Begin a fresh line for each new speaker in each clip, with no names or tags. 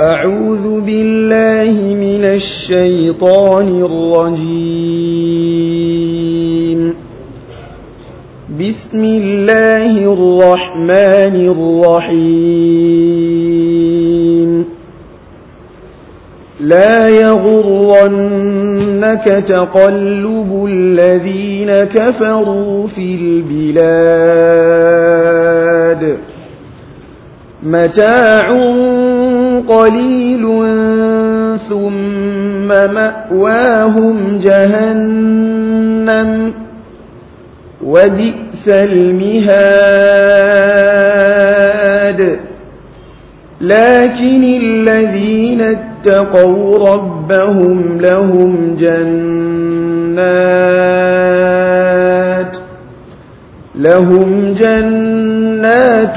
أعوذ بالله من الشيطان الرجيم بسم الله الرحمن الرحيم لا يغرنك تقلب الذين كفروا في البلاد متاع قليل ثم مأواهم جهنم وبئس المهاد لكن الذين اتقوا ربهم لهم جنات لهم جنات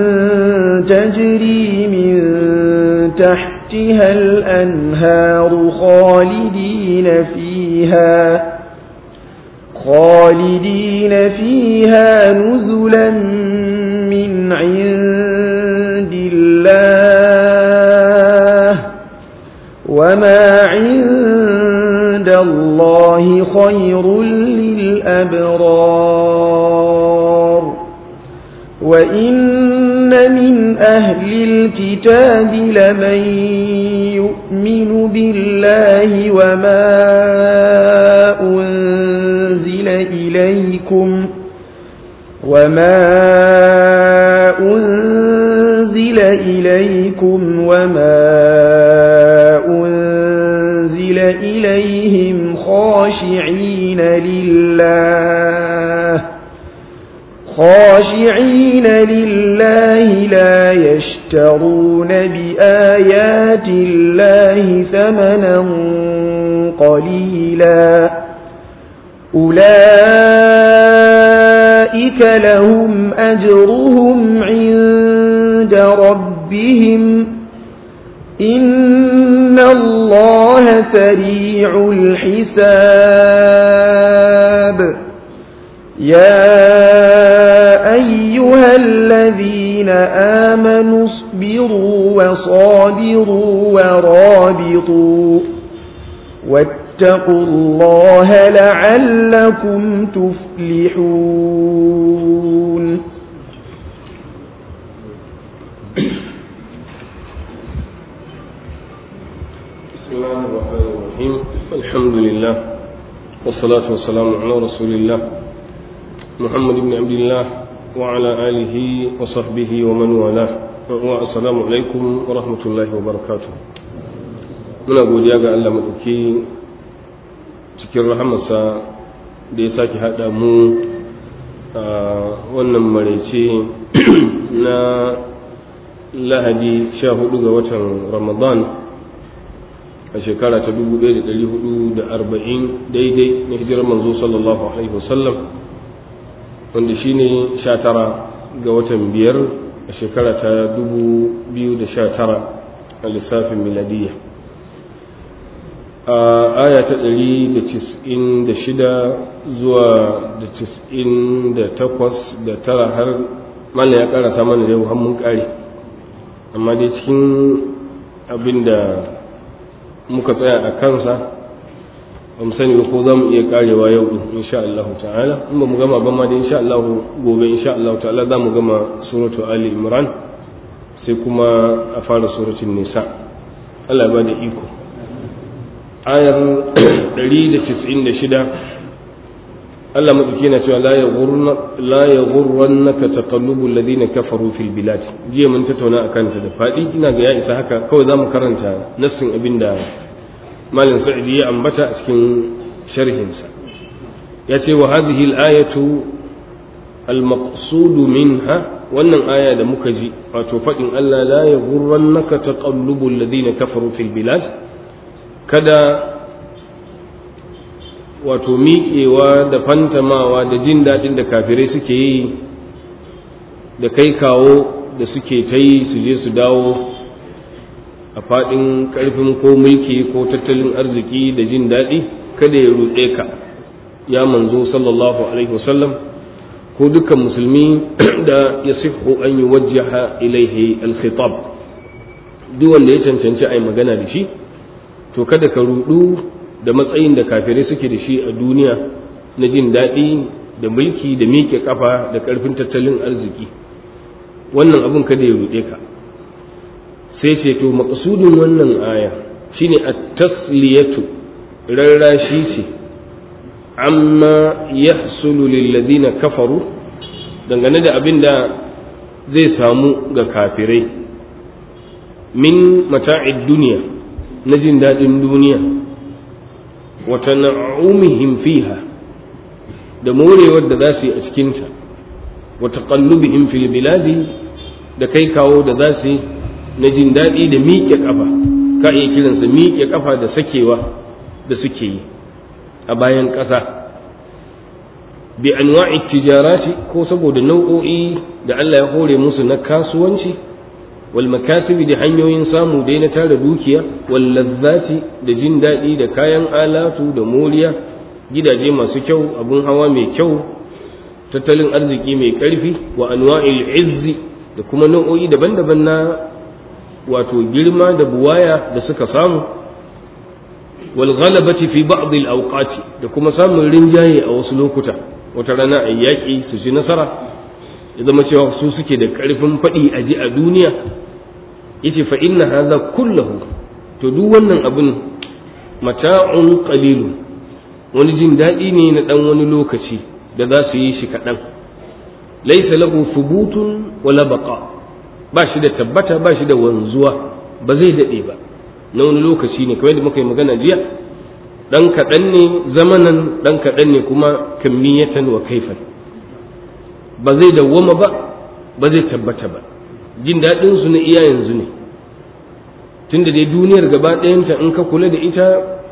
تجري من تحتها الأنهار خالدين فيها خالدين فيها نزلا من عند الله وما عند الله خير للأبرار وإن من أهل الكتاب لمن يؤمن بالله وما أنزل إليكم وما أنزل إليكم وما أنزل إليهم خاشعين لله خاشعين لله لا يشترون بآيات الله ثمنا قليلا أولئك لهم أجرهم عند ربهم إن الله سريع الحساب يا أيها الذين آمنوا اصبروا وصابروا ورابطوا واتقوا الله لعلكم تفلحون
بسم الله الرحمن الرحيم الحمد لله والصلاة والسلام على رسول الله محمد بن عبد الله وعلى آله وصحبه ومن والاه والسلام عليكم ورحمة الله وبركاته muna godiya ga Allah maɗauki cikin rahamarsa da ya sake haɗa mu a wannan maraice na lahadi sha hudu ga watan ramadan a shekara ta 1440 daidai na hijirar manzo sallallahu alaihi wasallam wanda shine sha tara ga watan biyar a shekara ta 2019 a lissafin miladiyya a aya ta 196 zuwa da 98 da tara har mallan ya karata mana da yau har mun kare amma dai cikin abin da muka tsaya a kansa ba mu sani ko za mu iya karewa yau din insha Allah ta'ala in ba mu gama ba ma da insha Allah gobe insha Allah ta'ala za mu gama suratu Ali Imran sai kuma a fara suratul Nisa Allah ya bada iko ayar 196 Allah madauki yana cewa la yaghurna la yaghurrannaka taqallubu alladhina kafaru fil bilad jiya mun tattauna akan ta da fadi ina ga ya isa haka kawai zamu karanta nassin abinda malam sa'idi ya ambata a cikin sharhinsa ya ce wa hadhihi al-ayatu al-maqsud minha wannan aya da muka ji wato fadin Allah la yaghurrannaka taqallubu alladhina kafaru fil bilad kada wato miƙewa da fantamawa da jin daɗin da kafirai suke yi da kai kawo da suke ta yi su je su dawo a faɗin ƙarfin ko mulki ko tattalin arziki da jin daɗi kada ya ruɗe ka ya manzo sallallahu alaihi wasallam ko dukkan musulmi da ya sihu an yi wajjaha ilaihi alkhitab duk wanda ya cancanci a yi magana da shi to kada ka rudu da matsayin da kafirai suke da shi a duniya na jin daɗi da mulki da miƙe kafa da ƙarfin tattalin arziki wannan abin kada ya ruɗe ka sai ce to maƙasudin wannan aya shine at-tasliyatu rarrashi ce amma yahsulu lil ladina kafaru dangane da abin da zai samu ga kafirai min mata'id duniya na jin daɗin duniya wa tan'umihim fiha da morewar da za su yi a cikinta wa taqallubihim fil biladi da kai kawo da za su yi na jin daɗi da miƙe ƙafa ka iya kiransa miƙe ƙafa da sakewa da suke yi a bayan ƙasa bi anwa'i tijarati ko saboda nau'o'i da Allah ya hore musu na kasuwanci wal makasibi da hanyoyin samu dai na tara dukiya wal lazzati da jin daɗi da kayan alatu da moriya gidaje masu kyau abun hawa mai kyau tattalin arziki mai ƙarfi wa anwa'il izzi da kuma nau'o'i daban-daban na wato girma da buwaya da suka samu wal ghalabati fi ba'd al awqati da kuma samun rinjaye a wasu lokuta wata rana a yaƙi su ci nasara ya zama cewa su suke da ƙarfin faɗi a ji a duniya yace fa inna hadha kullahu to duk wannan abin mata'un qalilu wani jin daɗi ne na ɗan wani lokaci da za su yi shi kaɗan laisa lahu thubutun wala baqa ba shi da tabbata ba shi da wanzuwa ba zai daɗe ba na wani lokaci ne kamar da muka yi magana jiya ɗan kaɗan ne zamanan ɗan kaɗan ne kuma kammiyatan wa kaifan ba zai dawwama ba ba zai tabbata ba jin daɗin su na iya yanzu ne tunda dai duniyar gaba ɗayanta in ka kula da ita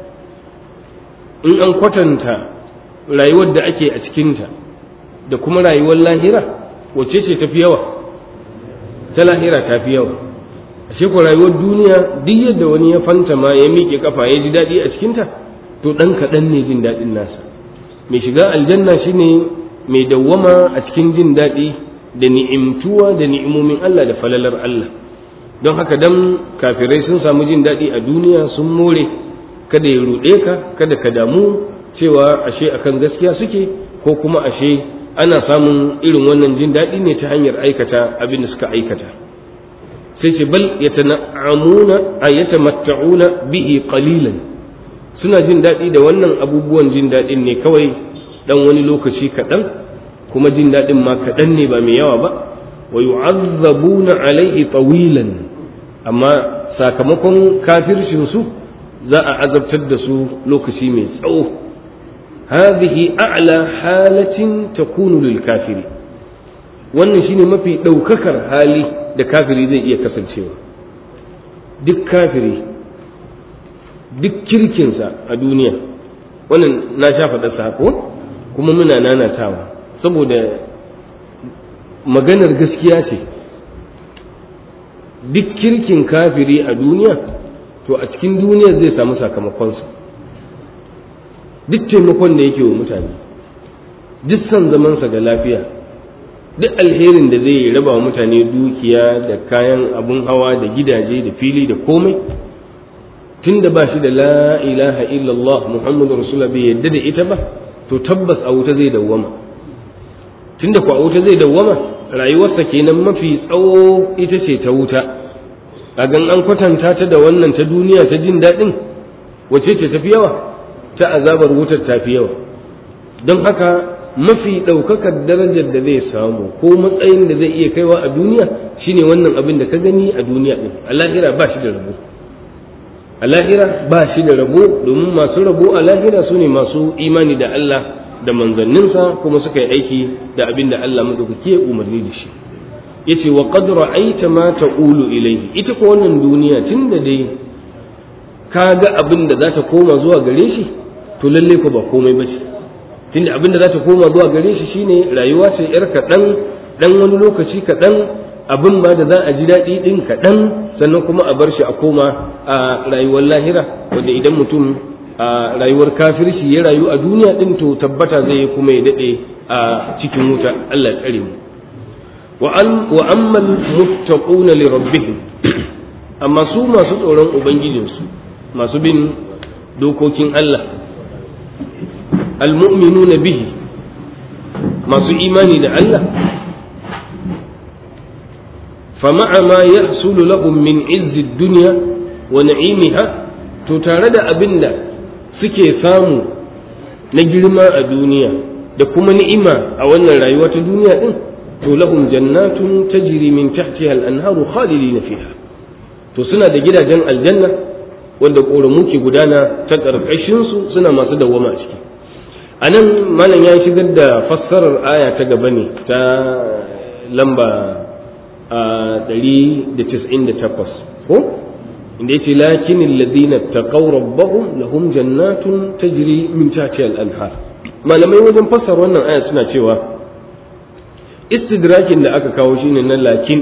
in an kwatanta rayuwar da ake a cikinta da kuma rayuwar lahira wacce ce tafi yawa ta lahira ta fi yawa ashe ko rayuwar duniya duk yadda wani ya fanta ma ya miƙe kafa ya ji daɗi a cikinta to ɗan kaɗan ne jin daɗin nasa mai shiga aljanna shine mai dawwama a cikin jin daɗi da ni'imtuwa da ni'imomin Allah da falalar Allah don haka dan kafirai sun samu jin daɗi a duniya sun more kada ya ruɗe ka kada ka damu cewa ashe akan gaskiya suke ko kuma ashe ana samun irin wannan jin daɗi ne ta hanyar aikata abin da suka aikata sai ce bal yatana'amuna ay yatamatta'una bihi qalilan suna jin daɗi da wannan abubuwan jin daɗin ne kawai dan wani lokaci kaɗan kuma jin daɗin ma kaɗan ne ba mai yawa ba wa yu'azzabuna alaihi tawilan amma sakamakon kafircin su za a azabtar da su lokaci mai tsawo hadhihi a'la halatin takunu lil kafiri wannan shine mafi ɗaukakar hali da kafiri zai iya kasancewa duk kafiri duk kirkinsa a duniya wannan na sha faɗa sako kuma muna nanatawa saboda maganar gaskiya ce duk kirkin kafiri a duniya to a cikin duniya zai samu sakamakonsa duk taimakon da yake wa mutane duk son zamansa da lafiya duk alherin da zai raba wa mutane dukiya da kayan abun hawa da gidaje da fili da komai tun da ba shi da la ilaha illallah muhammadu rasulullah bai yadda da ita ba to tabbas a wuta zai dawwama tun da ku a wuta zai dawwama rayuwarsa kenan mafi tsawo ita ce ta wuta a gan an kwatanta ta da wannan ta duniya ta jin daɗin wace ce tafi yawa ta azabar wutar tafi yawa don haka mafi ɗaukakar darajar da zai samu ko matsayin da zai iya kaiwa a duniya shine wannan abin da ka gani a duniya ɗin a lahira ba shi da rabo a lahira ba shi da rabo domin masu rabo a lahira su ne masu imani da Allah da manzanninsa kuma suka yi aiki da abin da Allah madaukake umarni da shi yace wa qad ra'aita ma taqulu ilayhi ita ko wannan duniya tunda dai ka ga abin da za ta koma zuwa gare shi to lalle ko ba komai ba ce tunda abin da za ta koma zuwa gare shi shine rayuwa ce yar kaɗan ɗan wani lokaci kaɗan abin ba da za a ji daɗi ɗin kaɗan sannan kuma a bar shi a koma a rayuwar lahira wanda idan mutum a rayuwar kafirci ya rayu a duniya ɗin to tabbata zai kuma ya daɗe a cikin wuta Allah ya tsare mu wa amman muttaquna li rabbihim amma su masu tsoron ubangijinsu masu bin dokokin Allah almu'minuna bihi masu imani da Allah fama'a ma yahsulu lahum min izzi dunya wa na'imiha to tare da abinda suke samu na girma a duniya da kuma ni'ima a wannan rayuwa ta duniya din to lahum jannatun tajri min tahtiha al-anharu khalidina fiha to suna da gidajen aljanna wanda ƙoramu ke gudana ta ƙarƙashinsu suna masu dawwama a ciki a nan malam ya shigar da fassarar aya ta gaba ne ta lamba a 198 ko inda yace lakin alladhina taqaw rabbahum lahum jannatun tajri min tahtiha al-anhar malamai wajen fassara wannan aya suna cewa istidrakin da aka kawo shine na lakin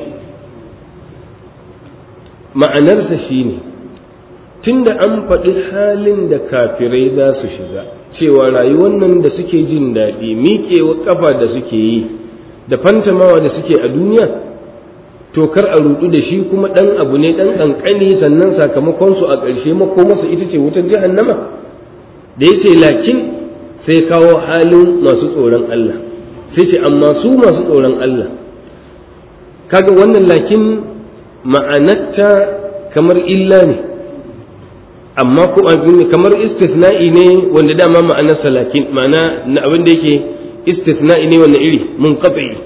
ma'anarsa shine tunda an faɗi halin da kafirai za su shiga cewa rayuwar nan da suke jin daɗi miƙewa ƙafa da suke yi da fantamawa da suke a duniya to kar a rudu da shi kuma ɗan abu ne ɗan ƙanƙani sannan sakamakonsu a ƙarshe makomarsa ita ce wutar jahannama da ya ce lakin sai kawo halin masu tsoron Allah sai ce amma su masu tsoron Allah kaga wannan lakin ma'anarta kamar illa ne amma ko kamar istisna'i ne wanda dama ma'anarsa lakin ma'ana na abin da yake istisna'i ne wanda iri mun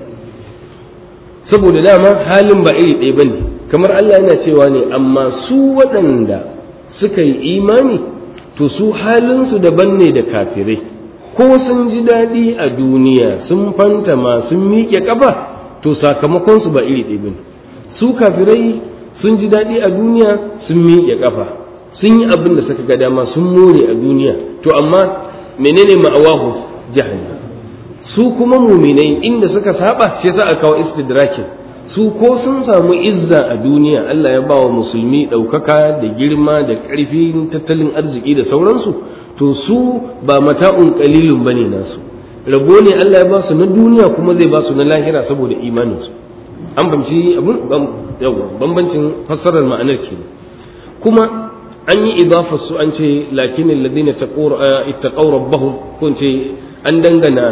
saboda dama halin ba iri ɗaya bane kamar Allah yana cewa ne amma su waɗanda suka yi imani to su halinsu daban ne da kafirai ko sun ji daɗi a duniya sun fantama sun miƙe ƙafa to sakamakonsu ba iri ɗaya bane su kafirai sun ji daɗi a duniya sun miƙe ƙafa sun yi abin da suka ga dama sun more a duniya to amma menene ma'awahu jahannam su kuma muminai inda suka saba shi yasa aka kawo istidrakin su ko sun samu izza a duniya Allah ya bawa musulmi ɗaukaka da girma da ƙarfin tattalin arziki da sauransu to su ba mata'un qalilun bane nasu rabo ne Allah ya ba su na duniya kuma zai ba su na lahira saboda imaninsu an bamci abun yawa bambancin fassarar ma'anar kenan kuma an yi idafar su an ce lakin alladhina ittaqaw rabbahum kun ce an dangana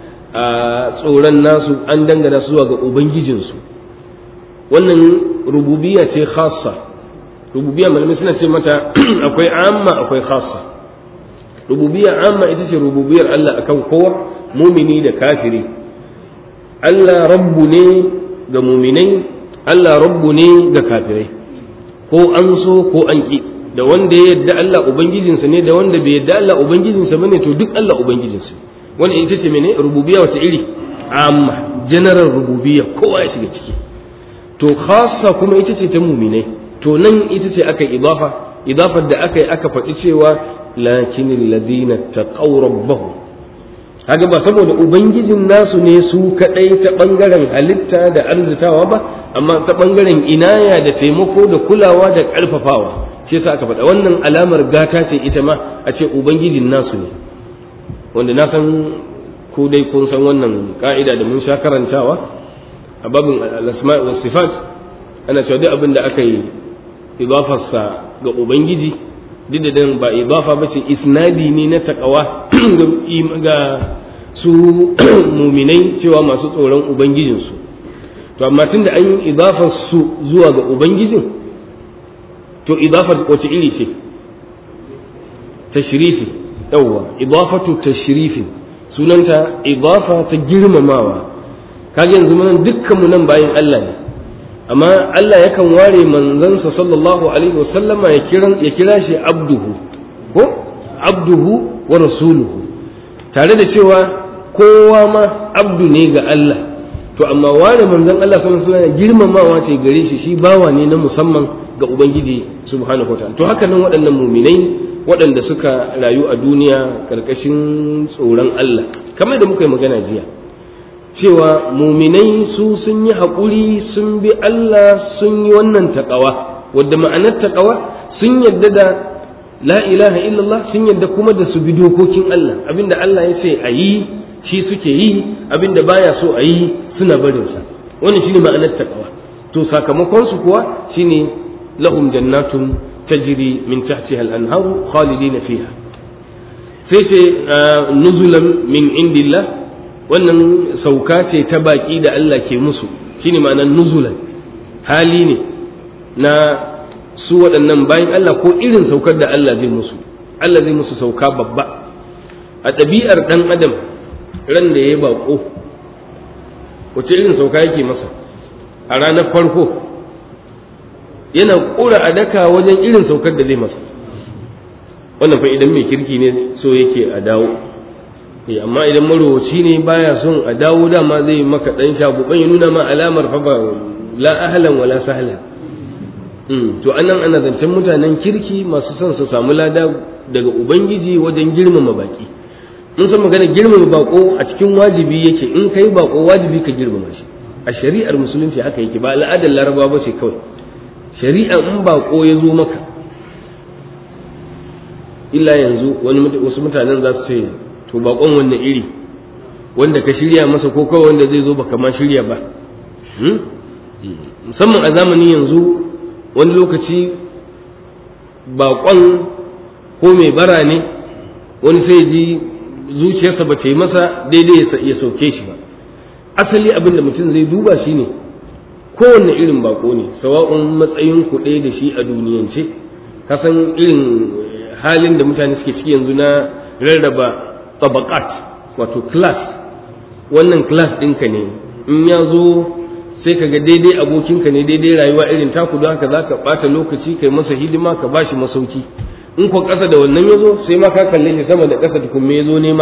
tsoron nasu an dangana su zuwa ga ubangijinsu wannan rububiyya ce khassa rububiyya malamai suna ce mata akwai amma akwai khassa rububiyya amma ita ce rububiyar Allah akan kowa mumini da kafiri Allah rabbu ne ga muminai Allah rabbu ne ga kafirai ko an so ko an ki da wanda ya yadda Allah ubangijinsa ne da wanda bai yadda Allah ubangijinsa bane to duk Allah ubangijinsa wannan ita ce mene rububiyya wata iri amma general rububiyya kowa ya shiga ciki to khassa kuma ita ce ta muminai to nan ita ce aka idafa idafar da aka yi aka faɗi cewa lakin alladhina taqaw rabbahum kaga ba saboda ubangijin nasu ne su kadai ta bangaren halitta da arzitawa ba amma ta bangaren inaya da taimako da kulawa da karfafawa shi yasa aka faɗa wannan alamar gata ce ita ma a ce ubangijin nasu ne wanda na san ko dai kun san wannan ka'ida da mun sha karantawa a babin al-asma' wa sifat ana cewa duk abin da aka yi idafarsa ga ubangiji duk da dan ba idafa ba ce isnadi ne na takawa ga su muminai cewa masu tsoron ubangijinsu to amma tun da an yi idafar su zuwa ga ubangijin to idafar wace iri ce tashrifi yawwa idafatu tashrifin sunanta idafa ta girmamawa kaga yanzu mun dukkanmu nan bayan Allah ne amma Allah yakan ware manzansa sallallahu alaihi wasallama ya kira ya kira shi abduhu ko abduhu wa rasuluhu tare da cewa kowa ma abdu ne ga Allah to amma ware manzon Allah sallallahu alaihi wasallam girmamawa ce gare shi shi bawa ne na musamman ga ubangiji subhanahu wataala to haka nan waɗannan muminai waɗanda suka rayu a duniya karkashin tsoron Allah kamar da muka yi magana jiya cewa muminai su sun yi haƙuri sun bi Allah sun yi wannan taƙawa wadda ma'anar taƙawa sun yadda da la ilaha illallah sun yadda kuma da su bi dokokin Allah abinda Allah ya ce a yi shi suke yi abinda baya so a yi suna barinsa wannan shine ma'anar taƙawa to sakamakon su kuwa shine lahum jannatun tajri min tahtiha al-anharu khalidina fiha sai ce nuzulan min indillah wannan sauka ce ta baki da Allah ke musu shine ma'anar nuzulan hali ne na su waɗannan bayan Allah ko irin saukar da Allah zai musu Allah zai musu sauka babba a ɗabi'ar ɗan adam ran da ya yi baƙo wace irin sauka yake masa a ranar farko yana ƙura a daka wajen irin saukar da zai masa wannan fa idan mai kirki ne so yake a dawo amma idan marowaci ne baya son a dawo dama zai maka ɗan shaguban ya nuna ma alamar fa ba la ahlan wala sahla to anan ana zancen mutanen kirki masu son su samu lada daga ubangiji wajen girmama baki mun san magana girmama bako a cikin wajibi yake in kai bako wajibi ka girmama shi a shari'ar musulunci haka yake ba al'adar laraba ba ce kawai shari'a in bako ya zo maka illa yanzu wani wasu mutanen za su ce to bakon wanne iri wanda ka shirya masa ko kawai wanda zai zo baka ma shirya ba musamman a zamanin yanzu wani lokaci bakon ko mai bara ne wani sai ji zuciyarsa ba ta yi masa daidai ya sauke shi ba asali abin da mutum zai duba shi ne kowanne irin bako ne sawa'un matsayin ku ɗaya da shi a duniyance kasan irin halin da mutane suke ciki yanzu na rarraba tabakat wato class wannan class ɗinka ne in ya zo sai ka ga daidai abokinka ne daidai rayuwa irin taku don haka za ka ɓata lokaci kai masa hidima ka bashi masauki in ko ƙasa da wannan ya zo sai ma ka kalle shi sama da ƙasa tukun me ya zo nema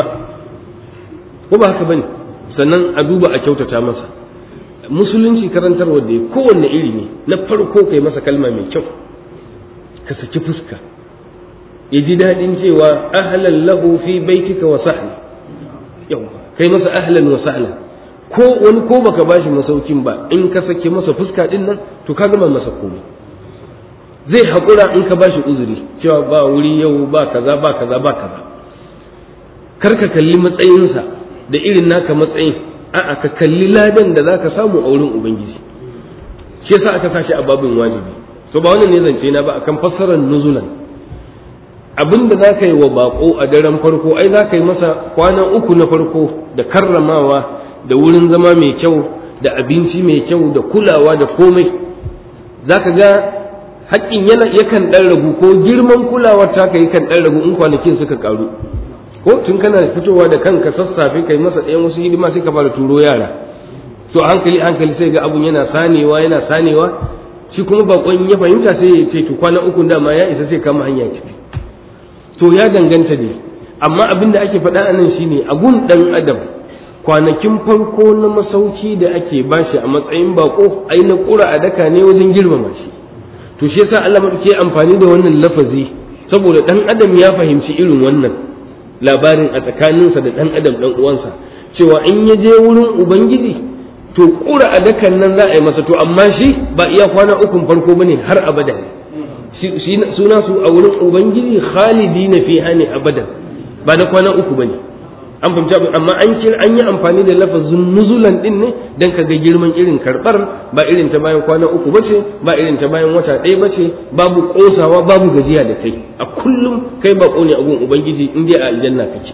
ko ba haka bane sannan a duba a kyautata masa musulunci karantarwa da kowanne iri ne na farko kai masa kalma mai kyau ka saki fuska ya ji daɗin cewa ahlan lahu fi baitika wa sahla yau kai masa ahlan wa sahla ko wani ko baka bashi masaukin ba in ka sake masa fuska din nan to ka gama masa komai zai haƙura in ka bashi uzuri cewa ba wuri yau ba kaza ba kaza ba kaza kar ka kalli matsayinsa da irin naka matsayin a'a ka kalli ladan da zaka samu a wurin ubangiji shi yasa aka sashi a babin wajibi so ba wannan ne zance na ba akan fassarar nuzulan abin da za ka yi wa bako a daren farko ai za ka yi masa kwana uku na farko da karramawa da wurin zama mai kyau da abinci mai kyau da kulawa da komai za ka ga haƙƙin yana yakan ɗan ragu ko girman kulawar ta ka yakan ɗan ragu in kwanakin suka ƙaru ko tun kana fitowa da kanka sassafe kai masa ɗayan wasu hidima sai ka fara turo yara to hankali hankali sai ga abun yana sanewa yana sanewa shi kuma bakon ya fahimta sai ya ce to kwana uku dama ya isa sai kama hanya tafi to ya danganta ne amma abin da ake faɗa a nan shine a gun ɗan adam kwanakin farko na masauki da ake bashi a matsayin bako ai na ƙura a daka ne wajen girmama shi to shi yasa Allah ke amfani da wannan lafazi saboda ɗan adam ya fahimci irin wannan labarin a tsakaninsa da ɗan adam ɗan uwansa cewa in ya je wurin ubangiji to ƙura a dakan nan za a yi masa to amma shi ba iya kwana ukun farko bane har abada suna su a wurin ubangiji khalidi na fi ne abadan ba na kwana uku bane an fahimci abin amma an kira an yi amfani da lafazin nuzulan din ne dan ka ga girman irin karbar ba irin ta bayan kwana uku bace ba irin ta bayan wata ɗaya bace babu kosawa babu gajiya da kai a kullum kai ba ne a gun ubangiji in dai a aljanna kake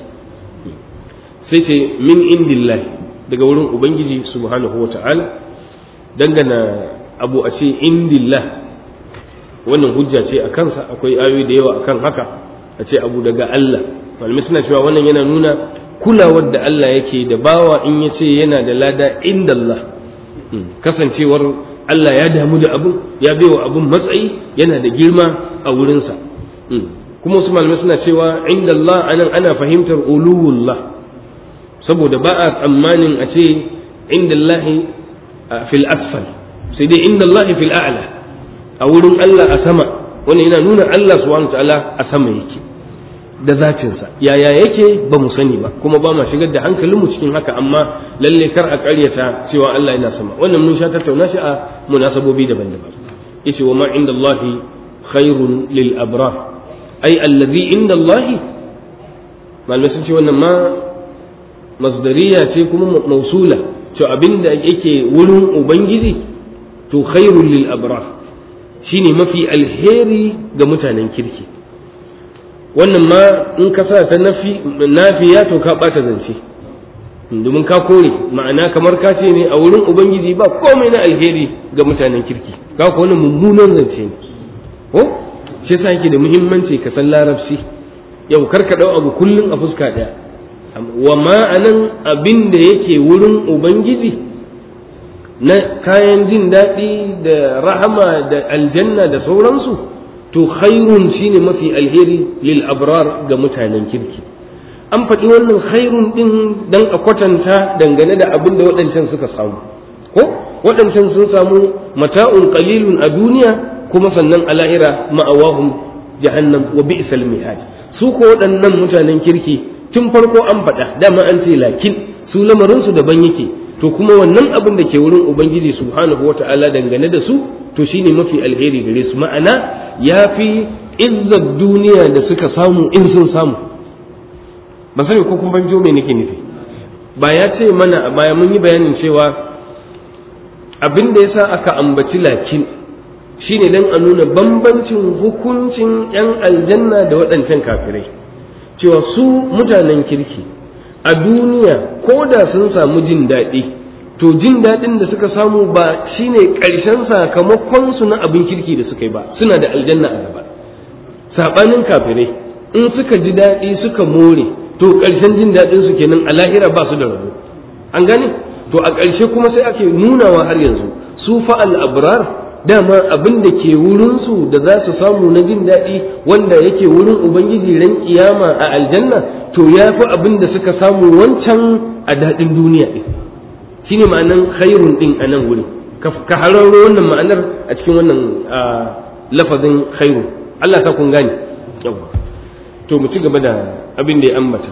sai ce min indillahi daga wurin ubangiji subhanahu wata'ala dangana abu a ce indillah wannan hujja ce a kansa akwai ayoyi da yawa akan haka a ce abu daga Allah malamai suna cewa wannan yana nuna kulawar da Allah yake da bawa in ya ce yana da lada inda Allah kasancewar Allah ya damu da abun ya baiwa abun matsayi yana da girma a wurinsa kuma wasu malamai suna cewa inda Allah anan ana fahimtar uluwullah saboda ba a tsammanin a ce inda Allah fil asfal sai dai inda Allah fil a'la a wurin Allah a sama wannan yana nuna Allah subhanahu ta'ala a sama yake da zatinsa yaya yake ba mu sani ba kuma ba ma shigar da hankalinmu cikin haka amma lalle kar a ƙaryata cewa Allah yana sama wannan mun sha tattauna shi a munasabobi daban-daban yace wa ma inda Allah khairun lil abrar ai allazi inda Allah malamai sun ce wannan ma masdariya ce kuma mausula to abinda yake wurin ubangiji to khairun lil abrar shine mafi alheri ga mutanen kirki wannan ma in ka sa ta nafi nafiya to ka bata zance domin ka kore ma'ana kamar ka ce ne a wurin ubangiji ba komai na alheri ga mutanen kirki ka ko wannan mummunan zance ne ko shi yasa yake da muhimmanci ka san larabci yau kar ka dau abu kullun a fuska daya wa ma'anan abin da yake wurin ubangiji na kayan jin daɗi da rahama da aljanna da sauransu to khairun shine mafi alheri lil abrar ga mutanen kirki an faɗi wannan khairun ɗin dan a kwatanta dangane da abin da waɗancan suka samu ko waɗancan sun samu mata'un qalilun a duniya kuma sannan a lahira ma'awahum jahannam wa bi'sal mihad su ko waɗannan mutanen kirki tun farko an faɗa dama an ce lakin su lamarin su daban yake to kuma wannan abin da ke wurin ubangiji subhanahu wata'ala dangane da su to shine mafi alheri gare su ma'ana yafi izzar duniya da suka samu in sun samu ban sani ko kun banjo me nake nufi ba ya ce mana a baya mun yi bayanin cewa abin da yasa aka ambaci lakin shine dan a nuna bambancin hukuncin yan aljanna da waɗancan kafirai cewa su mutanen kirki a duniya ko da sun samu jin daɗi to jin daɗin da suka samu ba shine ƙarshen sakamakon su na abin kirki da suka yi ba suna da aljanna a gaba saɓanin kafirai in suka ji daɗi suka more to ƙarshen jin daɗin su kenan a lahira ba su da rabo an gane to a ƙarshe kuma sai ake nunawa har yanzu su fa al-abrar dama abin da ke wurin su da za su samu na jin daɗi wanda yake wurin ubangiji ran kiyama a aljanna to ya fi abin da suka samu wancan a daɗin duniya ɗin shine ma'anan khairun ɗin a nan wuri ka hararo wannan ma'anar a cikin wannan lafazin khairu Allah ta kun gane to mu ci gaba da abin da ya ambata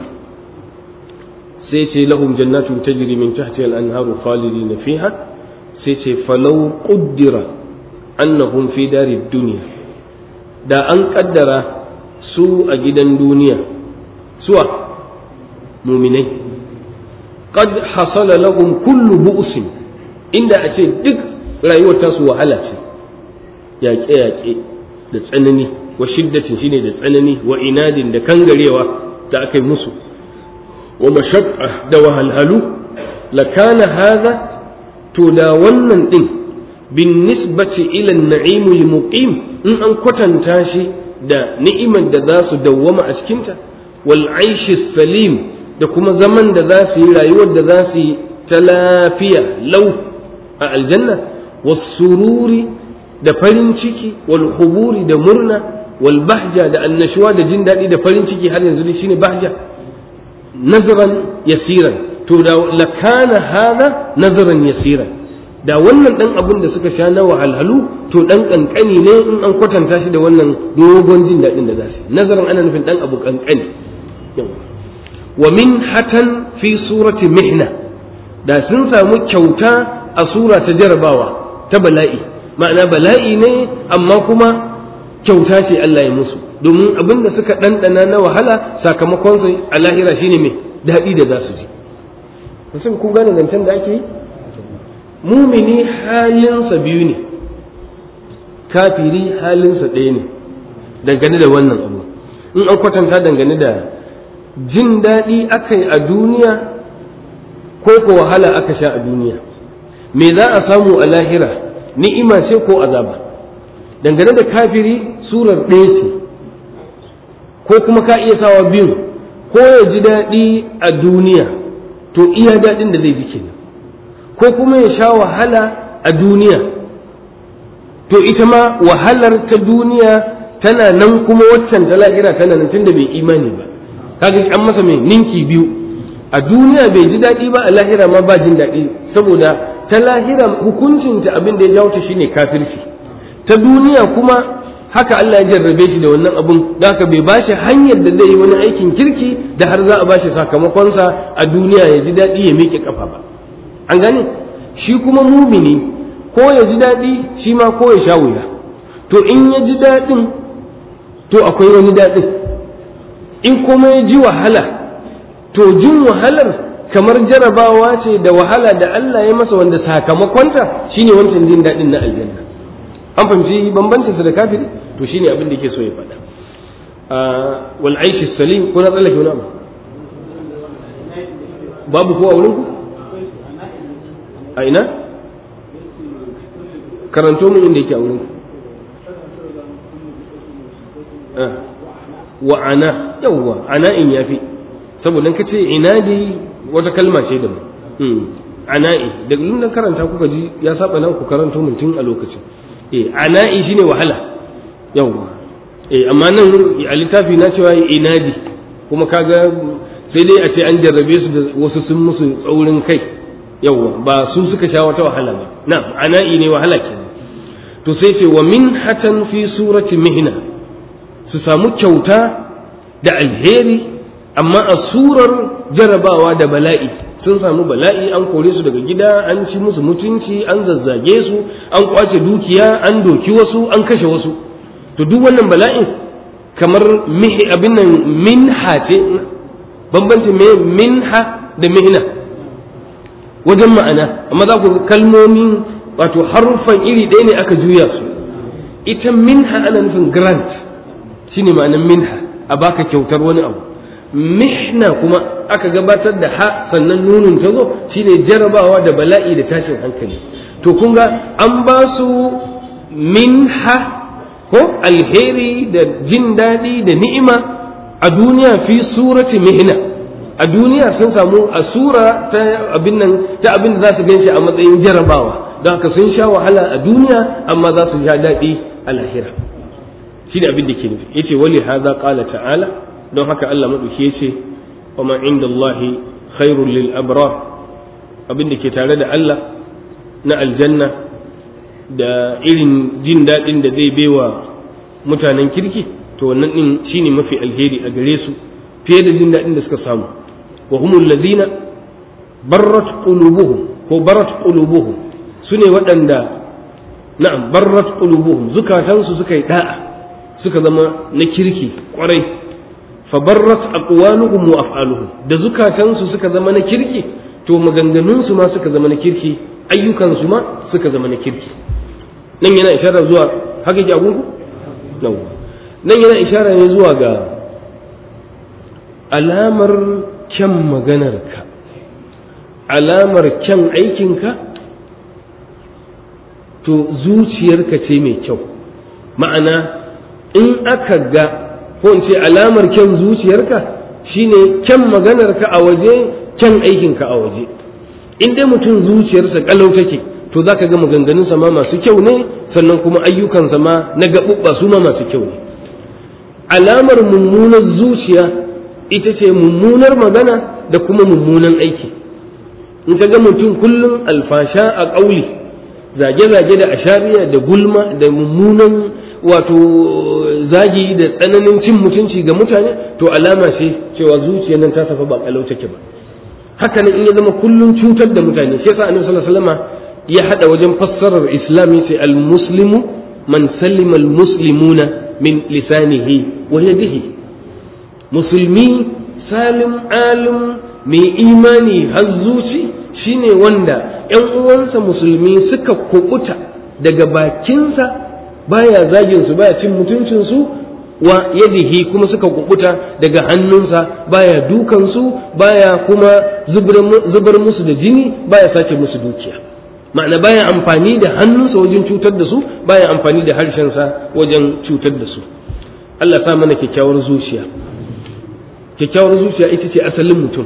sai ce lahum jannatu tajri min tahtiha al-anharu khalidina fiha sai ce falau quddira annahum fi dari dunya da an kaddara su a gidan duniya suwa muminai qad hasala lahum kullu bu'sin inda a ce duk rayuwar tasu wahala ce yaƙe-yaƙe da tsanani wa shiddatin shine da tsanani wa inadin da kangarewa da aka yi musu wa mashaqqa da wahalhalu lakana hadha to da wannan din bin nisbati ila an-na'im al-muqim in an kwatanta shi da ni'imar da za su dawwama a cikinta wal aishi salim da kuma zaman da za su yi rayuwar da za su yi ta lafiya lau a aljanna was sururi da farin ciki wal huburi da murna wal bahja da annashuwa da jin daɗi da farin ciki har yanzu dai shine bahja nazaran yasiran to da lakana hada nazaran yasiran da wannan dan abin da suka sha na wahalhalu to dan kankani ne in an kwatanta shi da wannan dogon jin daɗin da za su nazaran ana nufin dan abu kankani wa min hatan fi surati mihna da sun samu kyauta a sura ta jarabawa ta bala'i ma'ana bala'i ne amma kuma kyauta ce Allah ya musu domin abin da suka ɗanɗana na wahala sakamakon su a lahira shine mai daɗi da za su ji mutum kun gane zancen da ake yi mumini halinsa biyu ne kafiri halinsa ɗaya ne dangane da wannan abu in an kwatanta dangane da jin daɗi aka yi a duniya ko ko wahala aka sha a duniya me za a samu a lahira ni'ima ce ko azaba dangane da kafiri surar ɗaya ce ko kuma ka iya sawa biyu ko ya ji daɗi a duniya to iya daɗin da zai ji kenan ko kuma ya sha wahala a duniya to ita ma wahalar ta duniya tana nan kuma waccan ta lahira tana nan tunda bai imani ba kaga an masa mai ninki biyu a duniya bai ji daɗi ba a lahira ma ba jin daɗi saboda ta lahira hukuncinta abin da ya jawo ta shine kafirci ta duniya kuma haka Allah ya jarrabe shi da wannan abun da haka bai bashi hanyar da zai yi wani aikin kirki da har za a bashi sakamakonsa a duniya ya ji daɗi ya miƙe kafa ba an gane shi kuma mumini ko ya ji daɗi shi ma ko ya sha wuya to in ya ji daɗin to akwai wani daɗin in kuma ya ji wahala to jin wahalar kamar jarabawa ce da wahala da Allah ya masa wanda sakamakonta shine wancan jin daɗin na aljanna an fahimci bambancin sa da kafiri to shine abin da yake so ya faɗa wal aishi salim ko na tsallake wani abu babu ko a wurin ku a ina karanto mun inda yake a wurin wa ana yawwa ana in yafi saboda ka ce inadi wata kalma ce da mu ana'i da na karanta kuka ji ya saba nan ku karanto mun tun a lokacin eh ana'i shine wahala yawwa eh amma nan a littafi na cewa inadi kuma kaga sai dai a ce an jarrabe su da wasu sun musu tsaurin kai yawwa ba su suka sha wata wahala ba na ana'i ne wahala kenan to sai ce wa min hatan fi surati mihna su samu kyauta da alheri amma a surar jarabawa da bala'i sun samu bala'i an kore su daga gida an ci musu mutunci an zazzage su an kwace dukiya an doki wasu an kashe wasu to duk wannan bala'in kamar mihi abin nan minha ce bambancin me minha da mihna wajen ma'ana amma za ku kalmomin wato haruffan iri ɗaya ne aka juya su ita minha ana nufin grant shine ma'anar minha a baka kyautar wani abu mihna kuma aka gabatar da ha sannan nunin ta zo shine jarabawa da bala'i da tashin hankali to kun ga an ba su minha ko alheri da jin daɗi da ni'ima a duniya fi surati mihna a duniya sun samu a sura ta abin nan ta abin da za su ganshi a matsayin jarabawa don haka sun sha wahala a duniya amma za su sha daɗi a lahira shi da abin da ke nufi yace wali hadha qala ta'ala don haka Allah madauki yace wa ma inda Allah khairul lil abrar abin da ke tare da Allah na aljanna da irin jin daɗin da zai baiwa mutanen kirki to wannan din shine mafi alheri a gare su fiye da jin daɗin da suka samu wa humul ladina barrat qulubuhum ko barat qulubuhum sune waɗanda na'am barrat qulubuhum zukatansu suka yi da'a suka zama na kirki kwarai fabarrat aqwaluhum wa af'aluhum da zukatansu suka zama na kirki to maganganunsu ma suka zama na kirki ayyukansu ma suka zama na kirki nan yana ishara zuwa haka ki agunku nan yana ishara ne zuwa ga alamar kyan maganarka alamar kyan aikinka to zuciyarka ce mai kyau ma'ana in aka ga ko in ce alamar kyan zuciyarka shine kyan maganarka a waje kyan aikinka a waje in dai mutum zuciyarsa kalau take to zaka ga maganganunsa ma masu kyau ne sannan kuma ayyukansa ma na gaɓuɓɓa su ma masu kyau ne alamar mummunar zuciya ita ce mummunar magana da kuma mummunan aiki in ka ga mutum kullum alfasha a ƙauli zage-zage da ashariya da gulma da mummunan wato zagi da tsananin cin mutunci ga mutane to alama ce cewa zuciya nan ta safa ba kalau take ba haka nan in ya zama kullum cutar da mutane shi yasa annabi sallallahu alaihi wasallam ya hada wajen fassarar islami sai al-muslimu man sallima al-muslimuna min lisanihi wa yadihi musulmi salim alim mai imani har zuci shine wanda ‘yan uwansa musulmi suka kubuta daga bakinsa baya zagin su baya cin mutuncinsu wa yadihi kuma suka kubuta daga hannunsa baya dukansu baya kuma zubar musu da jini baya sace musu dukiya ma'ana baya amfani da hannunsa wajen cutar da su baya amfani da harshensa wajen cutar da su Allah sa mana kyakkyawar zuciya kyakkyawar zuciya ita ce asalin mutum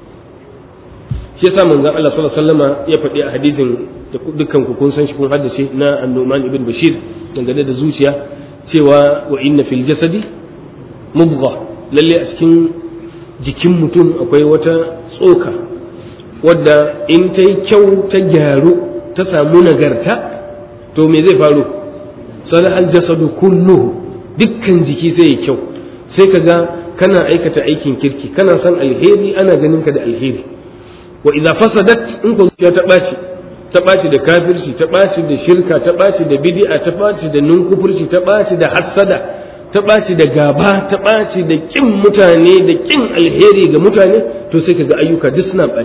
shi yasa manzon Allah sallallahu alaihi wasallama ya faɗi a hadisin da dukkan ku kun san shi kun haddace na An-Nu'man ibn Bashir dangane da zuciya cewa wa inna fil jasadi mubgha lalle a cikin jikin mutum akwai wata tsoka wadda in ta yi kyau ta gyaru ta samu nagarta to me zai faru salahal jasadu kulluhu dukkan jiki sai ya kyau sai ka ga kana aikata aikin kirki kana son alheri ana ganin ka da alheri wa idza fasadat in ko zuciya ta ɓaci ta ɓaci da kafirci ta ɓaci da shirka ta ɓaci da bid'a ta ɓaci da nunkufurci ta ɓaci da hassada ta ɓaci da gaba ta ɓaci da ƙin mutane da ƙin alheri ga mutane to sai kaga ayyuka duk suna ɓaci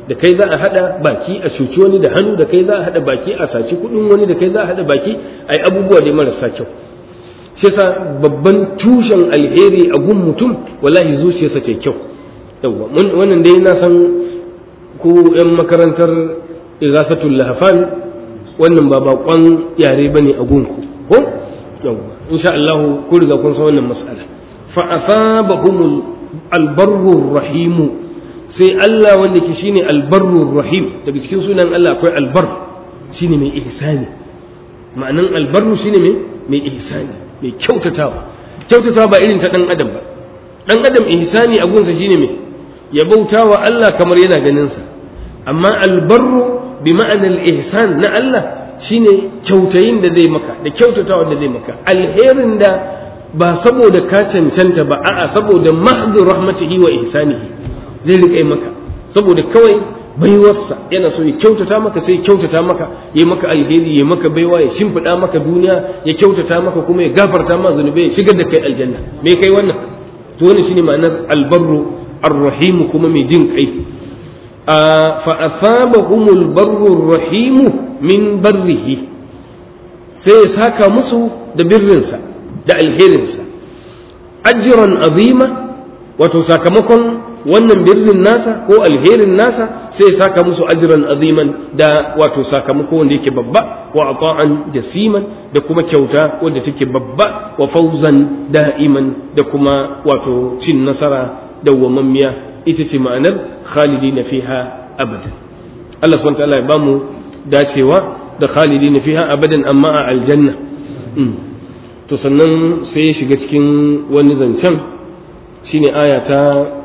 da kai za a hada baki a cuci wani da hannu da kai za a hada baki a saci kudin wani da kai za a hada baki ai abubuwa da marasa kyau shi yasa babban tushen alheri a gun mutum wallahi zuciyarsa ta kyau yawa wannan dai na san ko yan makarantar igasatul lahafan wannan ba bakon yare bane a gunku ko yawa insha Allah ku riga kun san wannan mas'ala fa asabahum albarru rahim sai Allah wanda ke shine albarru rahim daga cikin sunan Allah akwai albar shine mai ihsani ma'anan albarru shine mai mai ihsani mai kyautatawa kyautatawa ba irin ta dan adam ba dan adam ihsani a gunsa shine mai ya bautawa Allah kamar yana ganin sa amma albarru bi ma'anar ihsan na Allah shine kyautayin da zai maka da kyautatawa da zai maka alherin da ba saboda ka cancanta ba a'a saboda mahdu rahmatihi wa ihsanihi zai rika maka saboda kawai baiwarsa yana so ya kyautata maka sai kyautata maka ya maka alheri ya maka baiwa ya shimfiɗa maka duniya ya kyautata maka kuma ya gafarta ma zunubai ya shigar da kai aljanna me kai wannan to wannan shine ma'anar albarru arrahim kuma mai jin kai fa asabahumul barru arrahim min barrihi sai ya saka musu da birrinsa da alherinsa ajran azima wato sakamakon wannan birnin nasa ko alherin nasa sai ya saka musu ajran aziman da wato sakamako wanda yake babba wa ata'an jasiman da kuma kyauta wanda take babba wa fauzan da'iman da kuma wato cin nasara dawwamammiya ita ce ma'anar khalidina fiha abadan Allah subhanahu wa ta'ala ya bamu dacewa da khalidina fiha abadan amma a aljanna to sannan sai ya shiga cikin wani zancen shine aya ta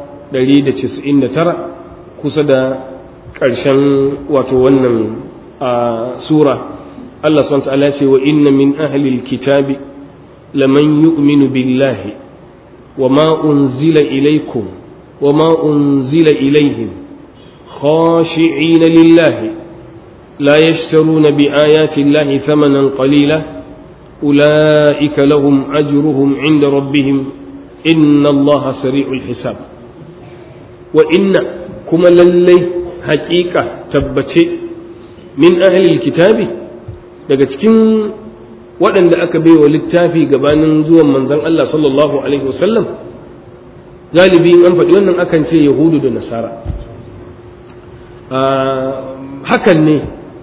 199 kusa da ƙarshen wato wannan sura Allah subhanahu wa ta'ala ya ce wa inna min ahli alkitabi laman yu'minu billahi wa ma unzila ilaykum wa ma unzila ilayhim khashi'ina lillahi la yashtaruna bi ayati llahi thamanan qalila أولئك لهم أجرهم عند ربهم إن الله سريع الحساب وإن كما للي حقيقة تبتي من أهل الكتاب daga cikin waɗanda aka bai wa littafi gabanin zuwan manzon Allah sallallahu alaihi wasallam galibi an faɗi wannan akan ce yahudu da nasara hakan ne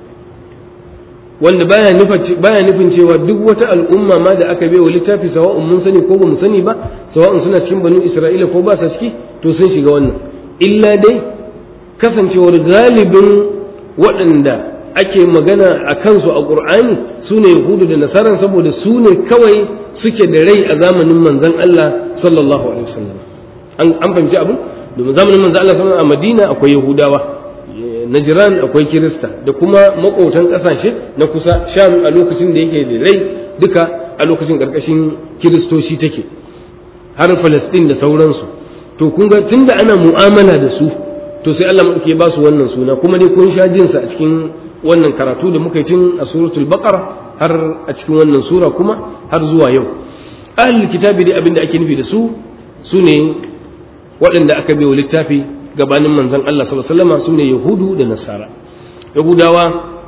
wanda baya nufin baya nufin cewa duk wata al'umma ma da aka wa littafi sawa'un mun sani ko ba mu sani ba sawa'un suna cikin banu isra'ila ko ba sa ciki to sun shiga wannan illa dai kasancewar galibin waɗanda ake magana a kansu a qur'ani su ne yahudu da nasaran saboda su ne kawai suke da rai a zamanin manzon Allah sallallahu alaihi wasallam an an fahimci abin domin zamanin manzon Allah sallallahu alaihi wasallam a Madina akwai yahudawa Najiran akwai Kirista da kuma makotan ƙasashe na kusa Sham a lokacin da yake da rai duka a lokacin ƙarƙashin Kiristoci take har Falastin da sauransu to kun ga tunda ana mu'amala da su to sai Allah muke ba su wannan suna kuma dai kun sha jin sa a cikin wannan karatu da muka yi tun a suratul baqara har a cikin wannan sura kuma har zuwa yau ahlul kitabi dai abinda ake nufi da su su ne waɗanda aka bai wa littafi gabanin manzon Allah sallallahu alaihi wasallam sune yahudu da nasara yahudawa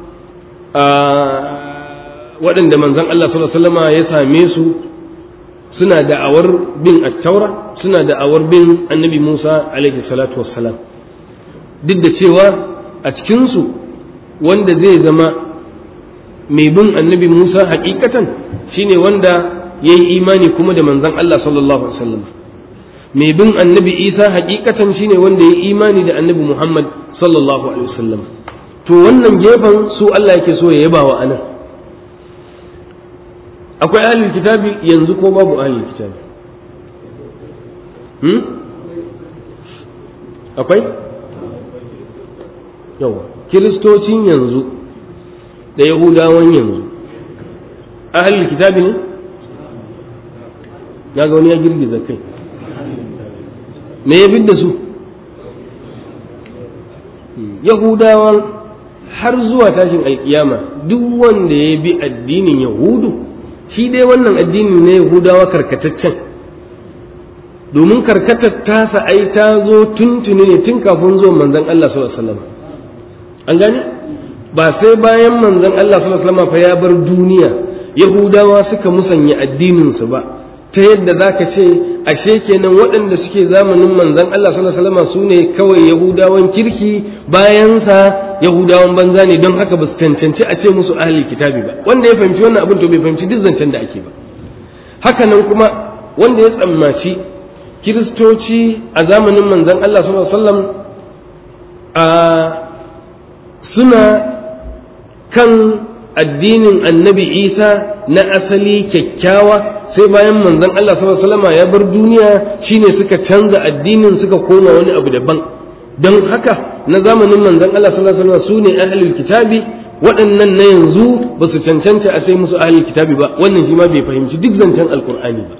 waɗanda manzon Allah sallallahu alaihi wasallam ya same su suna da'awar bin at-taura suna da'awar bin annabi Musa alaihi salatu wassalam duk da cewa a cikin su wanda zai zama mai bin annabi Musa hakikatan shine wanda yayi imani kuma da manzon Allah sallallahu alaihi wasallam mai bin annabi isa hakikatan shine wanda ya imani da annabi muhammad sallallahu alaihi wasallam to wannan gefen su allah yake so ya yaba wa anan akwai ahlul kitabi yanzu ko babu ahlul kitabi hmm? akwai yawa kiristocin yanzu da yahudawan yanzu ahlul kitabi ne na ga wani ya girgiza kai me ya da su yahudawan har zuwa tashin alkiyama duk wanda ya bi addinin yahudu shi dai wannan addinin na yahudawa karkataccen domin karkatar tasa ai ta zo tuntuni ne tun kafin zuwan manzon Allah sallallahu alaihi wasallam an gane ba sai bayan manzon Allah sallallahu alaihi wasallam fa ya bar duniya yahudawa suka musanya addinin su ba ta yadda zaka ce ashe kenan waɗanda suke zamanin manzon Allah sallallahu alaihi wasallam su ne kawai yahudawan kirki bayan sa yahudawan banza ne don haka ba su cancanci a ce musu ahli kitabi ba wanda ya fahimci wannan abin to bai fahimci duk zancen da ake ba haka nan kuma wanda ya tsammaci kiristoci a zamanin manzon Allah sallallahu alaihi wasallam a suna kan addinin annabi isa na asali kyakkyawa sai bayan manzon Allah sallallahu alaihi wasallam ya bar duniya shine suka canza addinin suka koma wani abu daban don haka na zamanin manzon Allah sallallahu alaihi wasallam su ne ahlul kitabi waɗannan na yanzu ba su cancanta a sai musu ahlul kitabi ba wannan shi ma bai fahimci duk zancen alkur'ani ba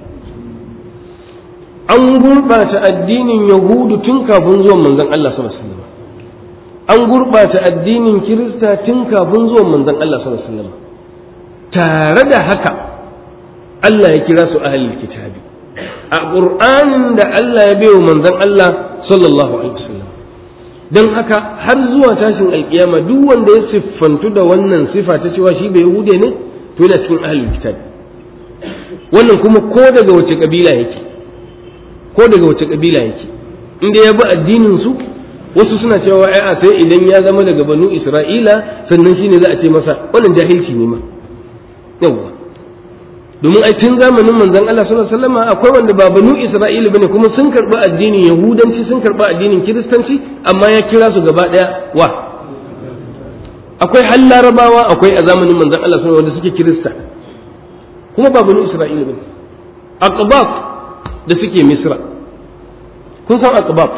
an gurɓata addinin yahudu tun kafin zuwan manzon Allah sallallahu alaihi wasallam an gurɓata addinin kirista tun kafin zuwan manzon Allah sallallahu alaihi wasallam tare da haka Allah ya kira su ahlul kitabi a qur'anin da Allah ya bayo manzon Allah sallallahu alaihi wasallam dan haka har zuwa tashin alkiyama duk wanda ya siffantu da wannan sifa ta cewa shi bai yahude ne to yana cikin ahlul kitabi wannan kuma ko daga wace kabila yake ko daga wace kabila yake inda ya bi addinin su wasu suna cewa ai a sai idan ya zama daga banu isra'ila sannan shine za a ce masa wannan jahilci ne ma yawa domin ai tun zamanin manzon Allah sallallahu alaihi wasallam akwai wanda ba banu isra'ila bane kuma sun karba addinin yahudanci sun karba addinin kiristanci amma ya kira su gaba daya wa akwai har larabawa akwai a zamanin manzon Allah sallallahu alaihi wasallam wanda suke kirista kuma ba banu isra'ila bane aqbab da suke misra kun san aqbab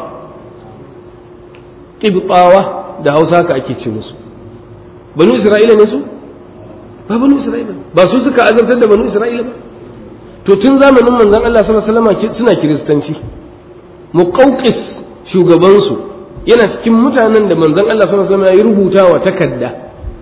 qibtawa da hausa ka ake ce musu banu isra'ila ne su ba banu isra'ila ba su suka azabtar da banu isra'ila ba to tun zamanin manzon Allah sallallahu alaihi wasallam suna kiristanci muqawqis shugaban su yana cikin mutanen da manzon Allah sallallahu alaihi wasallam ya rubuta wa takarda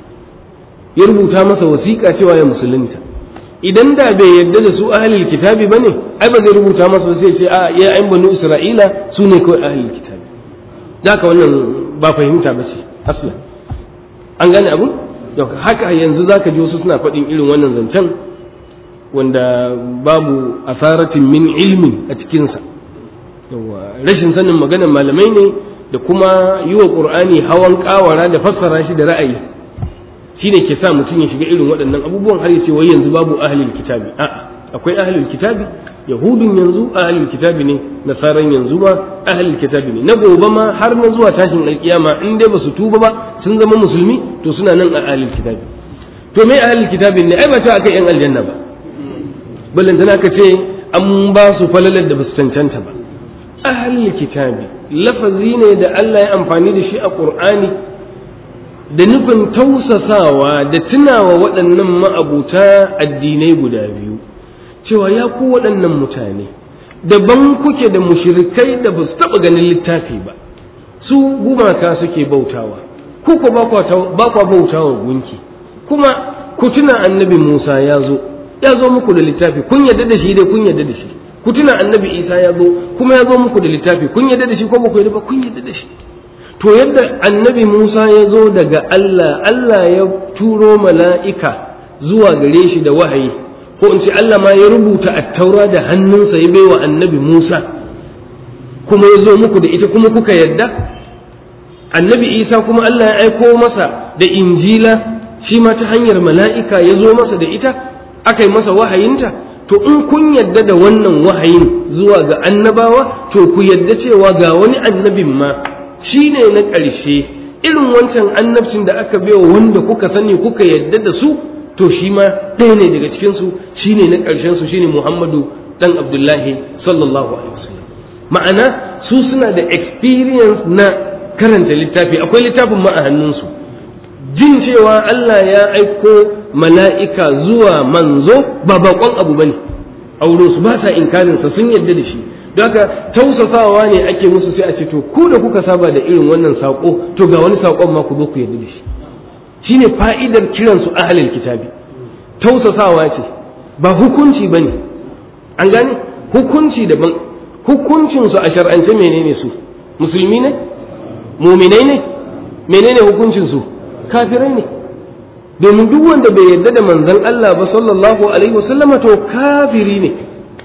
ya rubuta masa wasiƙa cewa ya musulunta idan da bai yarda da su ahlul kitabi bane ai ba zai rubuta masa sai ce a ya ayin banu isra'ila su ne kawai ahlul kitabi ka wannan ba fahimta ba ce aslan an gane abun haka yanzu zaka ji wasu suna faɗin irin wannan zancen wanda babu asaratin min ilmin a cikinsa rashin sanin maganar malamai ne da kuma yi wa ƙur'ani hawan ƙawara da fassara shi da ra'ayi shine ke sa mutum ya shiga irin waɗannan abubuwan har ya ce wai yanzu babu ahlul kitabi a'a akwai ahlul kitabi yahudun yanzu ahlul kitabi ne nasaran yanzu ma ahlul kitabi ne na gobe ma har na zuwa tashin alkiyama in dai ba su tuba ba sun zama musulmi to suna nan a ahlul kitabi to me ahlul kitabin ne ai ba ta aka yan aljanna ba ballantana ka ce an ba su falalar da ba su cancanta ba ahlul kitabi lafazi ne da Allah ya amfani da shi a Qur'ani da nufin tausasawa da tunawa waɗannan ma'abuta addinai guda biyu cewa ya ku waɗannan mutane daban kuke da mushrikai da ba su taɓa ganin littafi ba su gumaka suke bautawa ku ko ba kwa bautawa gunki kuma ku tuna annabi Musa ya zo ya zo muku da littafi kun yadda da shi dai kun yadda da shi ku tuna annabi Isa ya zo kuma ya zo muku da littafi kun yadda da shi ko ba ku yadda ba kun yadda da shi to yadda annabi Musa ya zo daga Allah Allah ya turo mala'ika zuwa gare shi da wahayi ko in ce Allah ma ya rubuta attaura da hannunsa ya baiwa annabi Musa kuma ya zo muku da ita kuma kuka yadda annabi Isa kuma Allah ya aiko masa da injila shi ma ta hanyar mala'ika ya zo masa da ita aka yi masa wahayinta to in kun yadda da wannan wahayin zuwa ga annabawa to ku yadda cewa ga wani annabin ma shi ne na ƙarshe irin wancan annabcin da aka baiwa wanda kuka sani kuka yadda da su to shi ma ɗaya ne daga cikinsu shi ne na ƙarshen su shine muhammadu ɗan abdullahi sallallahu alaihi wasallam ma'ana su suna da experience na karanta littafi akwai littafin ma a hannunsu jin cewa Allah ya aiko mala'ika zuwa manzo ba baƙon abu bane a wurinsu ba sa inkarinsa sun yadda da shi don haka tausasawa ne ake musu sai a ce to ku da kuka saba da irin wannan saƙo to ga wani saƙon ma ku zo ku yarda da shi shine fa'idar kiran su ahlul kitabi tausasawa ce ba hukunci bane an gane hukunci daban hukuncin su a shar'ance menene su musulmi ne muminai ne menene hukuncin su kafirai ne domin duk wanda bai yarda da manzon Allah ba sallallahu alaihi wasallama to kafiri ne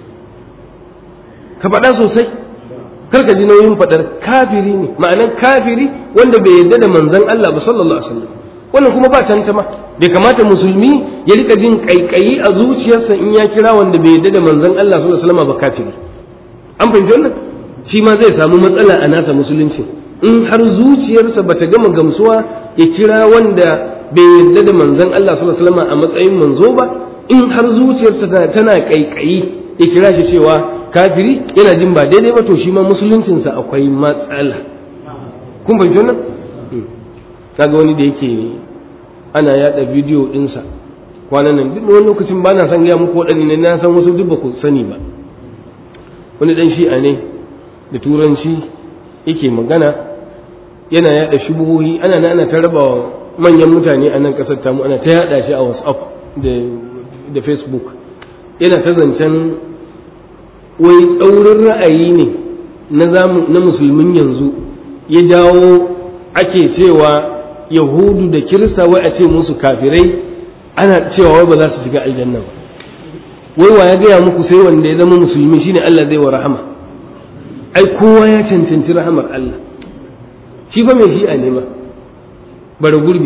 ka faɗa sosai karka ji nauyin faɗar kafiri ne ma'anar kafiri wanda bai yarda da manzon Allah ba sallallahu alaihi wasallam wannan kuma ba tantama bai kamata musulmi ya rika jin kaikayi a zuciyarsa in ya kira wanda bai yarda da manzon Allah sallallahu alaihi wasallam ba kafiri an fahimci wannan shi ma zai samu matsala a nasa musulunci in har zuciyarsa bata gama gamsuwa ya kira wanda bai yarda da manzon Allah sallallahu alaihi wasallam a matsayin manzo ba in har zuciyarsa tana kaikayi ya kira shi cewa kafiri yana jin ba daidai ba to shi ma musuluncinsa akwai matsala kun fahimci wannan kaga wani da yake ana yada bidiyo dinsa kwanan nan duk wani lokacin ba na san gaya muku waɗanne na san wasu duk ba ku sani ba wani dan shi'a ne da turanci yake magana yana yada shubuhohi ana na ana ta raba manyan mutane a nan kasar tamu ana ta yada shi a whatsapp da facebook yana ta zancen wai tsaurin ra'ayi ne na musulmin yanzu ya jawo ake cewa yahudu da kirista wai a ce musu kafirai ana cewa wai ba za su shiga aljanna ba wai wa ya gaya muku sai wanda ya zama musulmi shine Allah zai wa rahama ai kowa ya cancanci rahamar Allah shi fa mai shi'a ne ma bara gurbi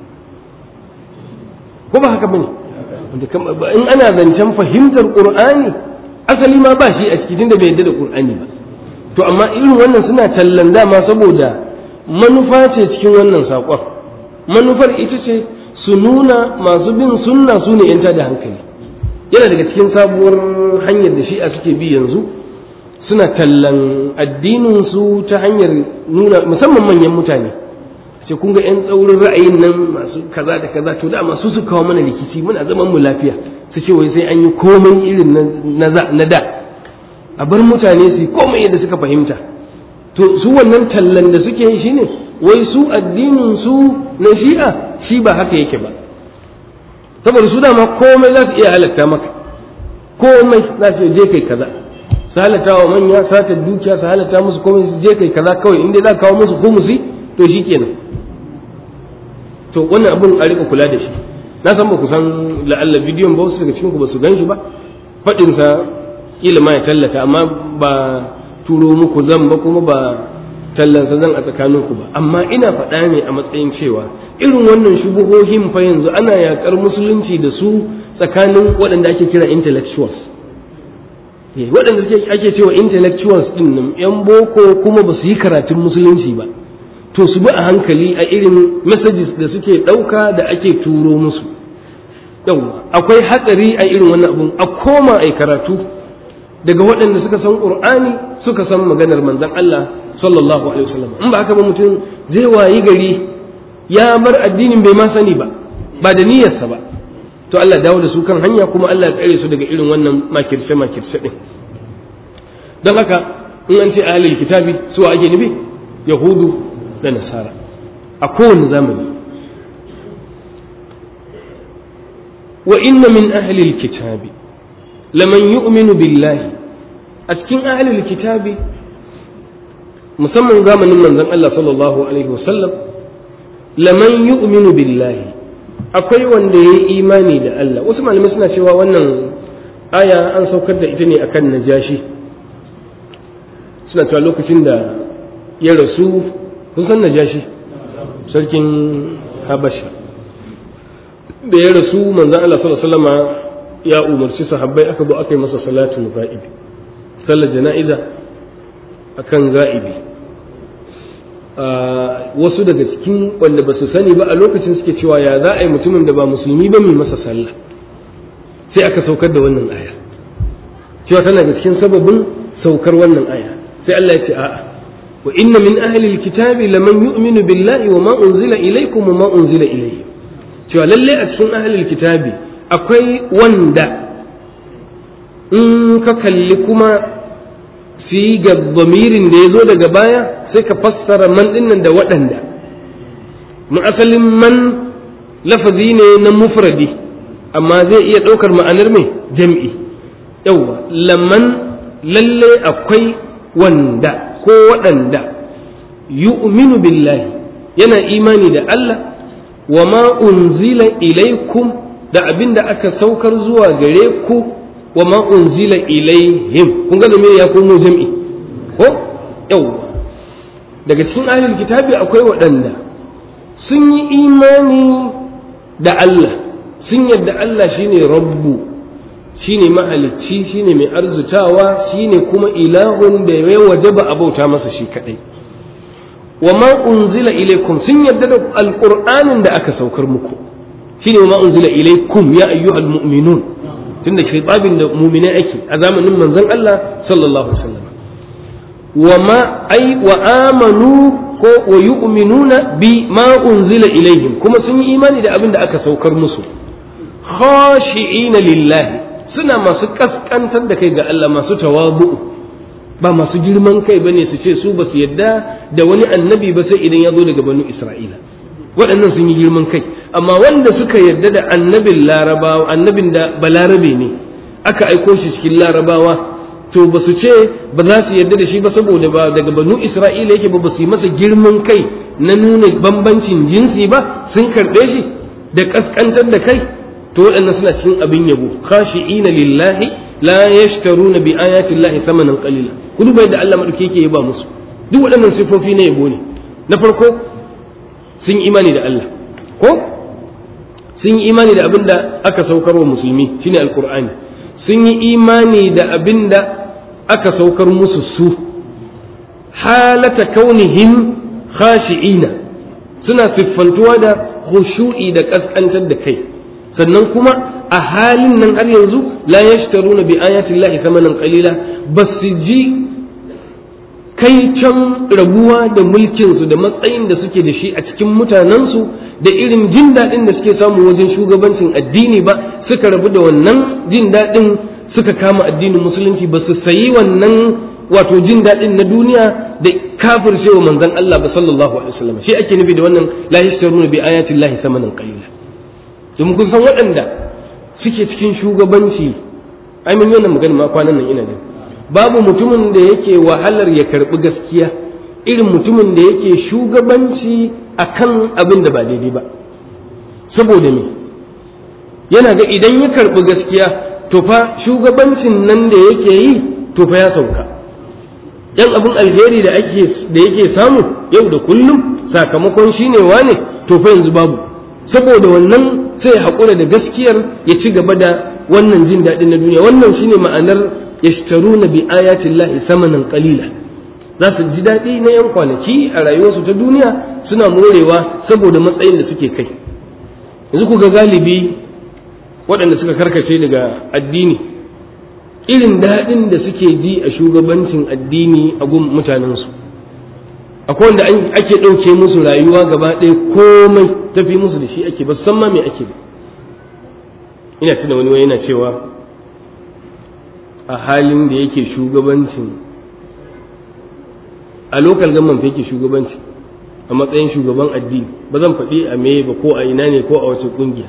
ko ba haka bane in ana zancen fahimtar qur'ani asali ma ba shi a cikin da bai yadda da qur'ani ba to amma irin wannan suna tallan dama saboda manufa ce cikin wannan saƙon manufar ita ce su nuna masu bin sunna su ne yanta da hankali yana daga cikin sabuwar hanyar da shi'a suke bi yanzu suna tallan addinin su ta hanyar nuna musamman manyan mutane ce kun ga 'yan tsaurin ra'ayin nan masu kaza da kaza to da masu su kawo mana rikici muna zaman mu lafiya su ce wai sai an yi komai irin na da a bar mutane su komai yadda suka fahimta to su wannan tallan da suke yi shine wai su addinin su na shi'a shi ba haka yake ba saboda su dama komai za su iya halatta maka komai za su je kai kaza su halatta wa manya sata dukiya su halatta musu komai su je kai kaza kawai inda za kawo musu kumusi to shi kenan to wannan abun a rika kula da shi na san ba ku san la'alla bidiyon ba wasu daga cikin ku ba su gan shi ba faɗinsa kila ma ya tallata amma ba turo muku zan ba kuma ba tallansa zan a tsakaninku ba amma ina faɗa ne a matsayin cewa irin wannan shubuhohin fa yanzu ana yaƙar musulunci da su tsakanin waɗanda ake kira intellectuals waɗanda ake cewa intellectuals ɗin nan yan boko kuma ba su yi karatun musulunci ba to su bi a hankali a irin messages da suke ɗauka da ake turo musu yawwa akwai hatsari a irin wannan abun a koma a karatu daga waɗanda suka san ƙur'ani suka san maganar manzon Allah sallallahu alaihi wasallam in ba haka ba mutum zai wayi gari ya bar addinin bai ma sani ba ba da niyyarsa ba to Allah dawo da su kan hanya kuma Allah ya tsare su daga irin wannan makirce makirce din don haka in an ce ahlul kitabi su ake nufi yahudu da nasara a kowane zamani wa inna min ahlil kitabi laman yu'minu billahi a cikin ahlil kitabi musamman zamanin manzon Allah sallallahu alaihi wasallam laman yu'minu billahi akwai wanda ya yi imani da Allah wasu malamai suna cewa wannan aya an saukar da ita ne akan najashi suna cewa lokacin da ya rasu kun san najashi sarkin habasha da ya rasu manzon Allah sallallahu alaihi wasallama ya umarci sahabbai aka zo aka yi masa salatul ga'ibi sallar jana'iza akan ga'ibi wasu daga cikin wanda ba su sani ba a lokacin suke cewa ya za a yi mutumin da ba musulmi ba mai masa sallah sai aka saukar da wannan aya cewa tana da cikin sababin saukar wannan aya sai Allah ya ce a'a wa inna min ahli alkitabi laman yu'minu billahi wa ma unzila ilaykum wa ma unzila ilayhi cewa lalle a cikin ahli alkitabi akwai wanda in ka kalli kuma sigar bamirin da ya zo daga baya sai ka fassara man dinnan da waɗanda mu asalin man lafazi ne na mufradi amma zai iya ɗaukar ma'anar mai jam'i yauwa laman lalle akwai wanda ko waɗanda yu'minu billahi yana imani da Allah wa ma unzila ilaikum da abin da aka saukar zuwa gare ku wa ma unzila ilaihim kun ga me ya komo jam'i ko yau daga cikin ahlul kitabi akwai waɗanda sun yi imani da Allah sun yadda Allah shine rabbu shine mahalicci shine mai arzutawa shine kuma ilahun da ya wajaba a bauta masa shi kadai wa ma unzila ilaikum sun yadda da alqur'anin da aka saukar muku shine wa ma unzila ilaikum ya ayyuhal mu'minun tunda khitabin da mu'minai ake a zamanin manzon Allah sallallahu alaihi wasallam wa ma ai wa amanu ko wa yu'minuna bi ma unzila ilaihim kuma sun yi imani da abin da aka saukar musu khashi'ina lillahi suna masu kaskantar da kai ga Allah masu tawabu'u ba masu girman kai bane su ce su ba su yadda da wani annabi ba sai idan ya zo daga banu Isra'ila waɗannan sun yi girman kai amma wanda suka yarda da annabin larabawa annabin da balarabe ne aka aiko shi cikin larabawa to ba su ce ba za su yarda da shi ba saboda ba daga banu isra'ila yake ba ba su yi masa girman kai na nuna bambancin jinsi ba sun karɓe shi da ƙasƙantar da kai to waɗannan suna cikin abin yabo khashi'ina lillahi la yashtaruna bi ayati llahi thamanan qalila ku duba yadda Allah madauki yake yaba musu duk waɗannan sifofi na yabo ne na farko sun imani da Allah ko sun yi imani da abin da aka saukar wa musulmi shine alqur'ani sun yi imani da abin da aka saukar musu su halata kaunihim khashi'ina suna siffantuwa da khushu'i da kaskantar da kai sannan kuma a halin nan har yanzu la yashtaruna bi ayati llahi thamanan qalila basu ji kai can rabuwa da mulkinsu da matsayin da suke da shi a cikin mutanensu da irin jin daɗin da suke samu wajen shugabancin addini ba suka rabu da wannan jin daɗin suka kama addinin musulunci ba su sayi wannan wato jin daɗin na duniya da kafir cewa manzon Allah ba sallallahu alaihi wasallam shi ake nufi da wannan la yashtaruna bi ayati llahi thamanan qalila domin kun san waɗanda suke cikin shugabanci ai mun yi wannan magana ma kwanan nan ina jin babu mutumin da yake wahalar ya karbi gaskiya irin mutumin da yake shugabanci akan abin da ba daidai ba saboda me yana ga idan ya karbi gaskiya to fa shugabancin nan da yake yi to fa ya sauka yan abin alheri da ake da yake samu yau da kullum sakamakon shine wane to fa yanzu babu saboda wannan sai haƙura da gaskiyar ya ci gaba da wannan jin daɗin na duniya wannan shine ma'anar yashtaruna bi ayatin lahi samanan qalila za su ji daɗi na yan kwanaki a rayuwarsu ta duniya suna morewa saboda matsayin da suke kai yanzu ku ga galibi waɗanda suka karkace daga addini irin daɗin da suke ji a shugabancin addini a gun mutanensu akwai wanda ake ɗauke musu rayuwa gaba ɗaya komai tafi musu da shi ake ba san ma me ake ba ina tuna wani yana cewa a halin da yake shugabancin a lokal gamman fa yake shugabanci a matsayin shugaban addini ba zan faɗi a me ba ko a ina ne ko a wace ƙungiya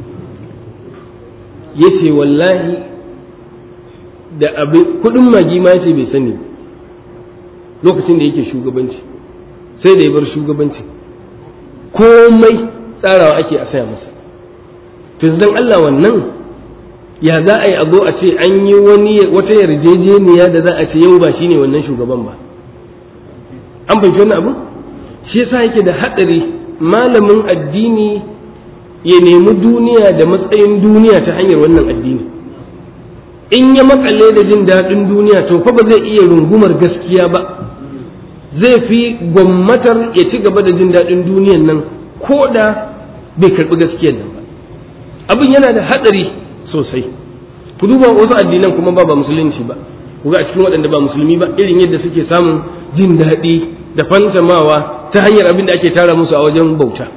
ya ce wallahi da abin kuɗin magi ma ce bai sani lokacin da yake shugabanci sai da ya bar shugabanci komai tsarawa ake a saya masa to dan Allah wannan ya za a yi a zo a ce an yi wani wata yarjejeniya da za a ce yau ba shine wannan shugaban ba an fahimci wannan abu shi yasa yake da hadari malamin addini ya nemi duniya da matsayin duniya ta hanyar wannan addini in ya makale da jin daɗin duniya to fa ba zai iya rungumar gaskiya ba zai fi gwammatar ya ci gaba da jin daɗin duniyan nan ko da bai karɓi gaskiyar nan ba abin yana da haɗari sosai ku duba wasu addinan kuma ba ba musulunci ba ku ga a cikin waɗanda ba musulmi ba irin yadda suke samun jin daɗi da fantamawa ta hanyar abin da ake tara musu a wajen bauta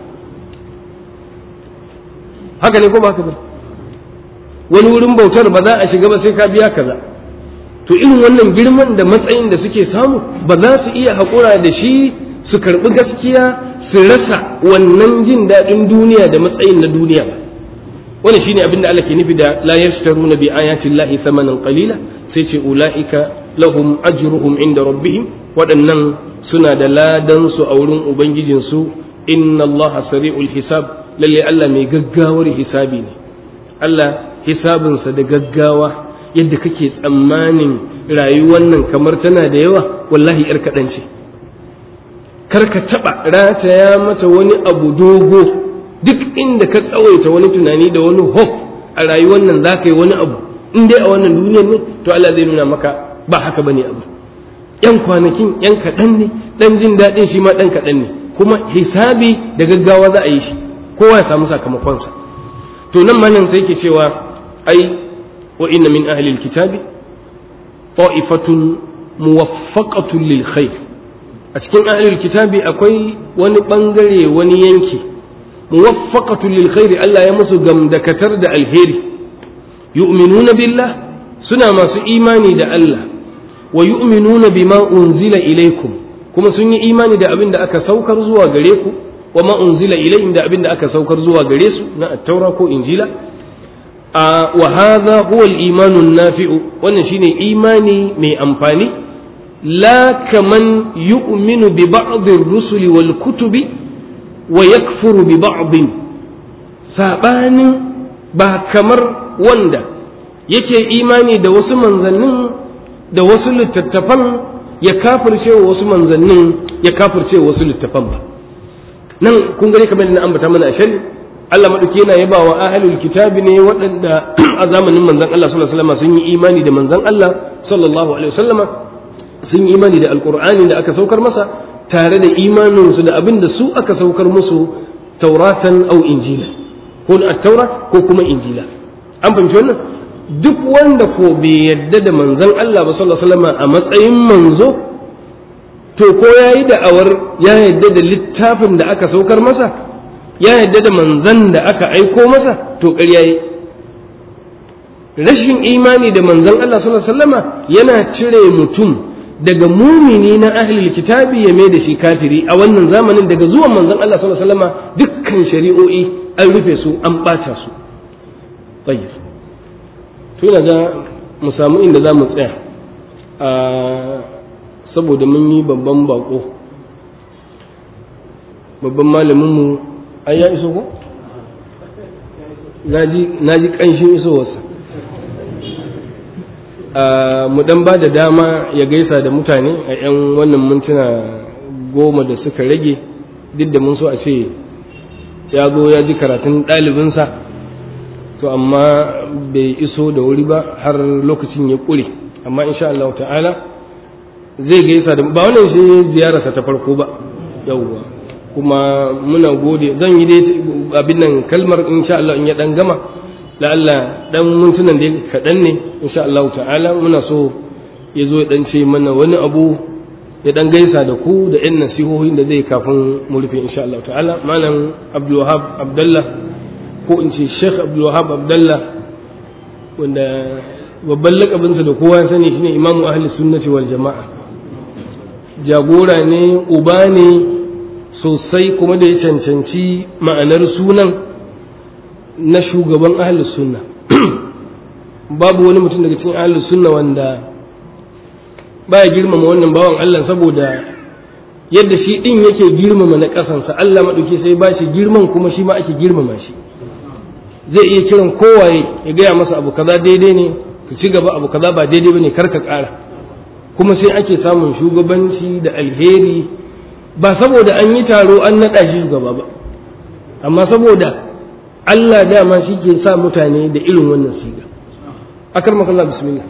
haka ne ko ba haka ba wani wurin bautar ba za a shiga ba sai ka biya kaza to irin wannan girman da matsayin da suke samu ba za su iya haƙura da shi su karɓi gaskiya su rasa wannan jin daɗin duniya da matsayin na duniya ba wani shine abin da Allah ke nufi da la yashtaruna bi ayati llahi thamanan qalila sai ce ulaika lahum ajruhum inda rabbihim waɗannan suna da ladan su a wurin ubangijin su inna Allah sari'ul hisab lalle Allah mai gaggawar hisabi ne Allah hisabinsa da gaggawa yadda kake tsammanin rayuwar nan kamar tana da yawa wallahi yar kaɗan ce kar ka taɓa rataya mata wani abu dogo duk inda ka tsawaita wani tunani da wani hope a rayuwar nan za ka yi wani abu in dai a wannan duniyar ne to Allah zai nuna maka ba haka bane abu yan kwanakin yan kaɗan ne ɗan jin daɗin shi ma ɗan kaɗan ne kuma hisabi da gaggawa za a yi shi kowa ya samu sakamakonsa to nan malam sai ke cewa ai wa inna min ahli alkitabi ta'ifatun muwaffaqatun lil khair a cikin ahli alkitabi akwai wani bangare wani yanki muwaffaqatun lil khair Allah ya musu gamdakatar da alheri yu'minuna billah suna masu imani da Allah wa yu'minuna bima unzila ilaikum kuma sun yi imani da abin da aka saukar zuwa gare ku wa ma unzila ilayhim da abin da aka saukar zuwa gare su na at-taura ko injila a wa hadha huwa al-iman an-nafi'u wannan shine imani mai amfani la kaman yu'minu bi ba'd ar-rusuli wal kutubi wa yakfuru bi ba'd sabanin ba kamar wanda yake imani da wasu manzannin da wasu littattafan ya kafirce wa wasu manzannin ya kafirce wa wasu littattafan ba nan kun gani kamar na ambata mana a shari Allah madauki yana yaba wa ahlul kitabi ne waɗanda a zamanin manzon Allah sallallahu alaihi wasallam sun yi imani da manzon Allah sallallahu alaihi wasallama sun yi imani da alqur'ani da aka saukar masa tare da imanin su da abin da su aka saukar musu tauratan au injila ko at-taura ko kuma injila an fahimci wannan duk wanda ko bai yadda da manzon Allah ba sallallahu alaihi wasallam a matsayin manzo to ko yayi da'awar ya yadda da littafin da aka saukar masa ya yadda da manzon da aka aiko masa to ƙarya yi rashin imani da manzon Allah sallallahu alaihi wasallam yana cire mutum daga mumini na ahlul kitabi ya mai da shi kafiri a wannan zamanin daga zuwan manzon Allah sallallahu alaihi wasallam dukkan shari'o'i an rufe su an ɓata su tayyib to ina ga mu samu inda za mu tsaya a saboda mun yi babban bako babban malaminmu an ya iso ko? na ji ƙanshin isowarsa mu dan ba da dama ya gaisa da mutane a 'yan wannan mintuna goma da suka rage duk da mun so a ce ya zo ya ji karatun ɗalibinsa to amma bai iso da wuri ba har lokacin ya ƙure amma insha Allah ta'ala zai gaisa da ba wannan shi ziyararsa ta farko ba yawwa kuma muna gode zan yi dai abin nan kalmar insha Allah in ya dan gama la'alla dan mintunan da kaɗan ne insha Allah ta'ala muna so ya zo ya dan ce mana wani abu ya dan gaisa da ku da yan nasihohin da zai kafin mu rufe insha Allah ta'ala malam Abdul Wahab Abdullah ko in ce Sheikh Abdul Wahab Abdullah wanda babban lakabinsa da kowa ya sani shine Imamu Ahli Sunnati wal Jama'a jagora ne uba ne sosai kuma da ya cancanci ma'anar sunan na shugaban ahlus sunna babu wani mutum daga cikin ahlus sunna wanda baya girmama wannan bawan Allah saboda yadda shi din yake girmama na kasansa Allah maɗauki sai ba shi girman kuma shi ma ake girmama shi zai iya kiran kowaye ya gaya masa abu kaza daidai ne ka ci gaba abu kaza ba daidai bane kar ka ƙara kuma sai ake samun shugabanci da alheri ba saboda an yi taro an naɗa shi shugaba ba amma saboda Allah dama shi ke sa mutane da irin wannan siga akar makalla bismillah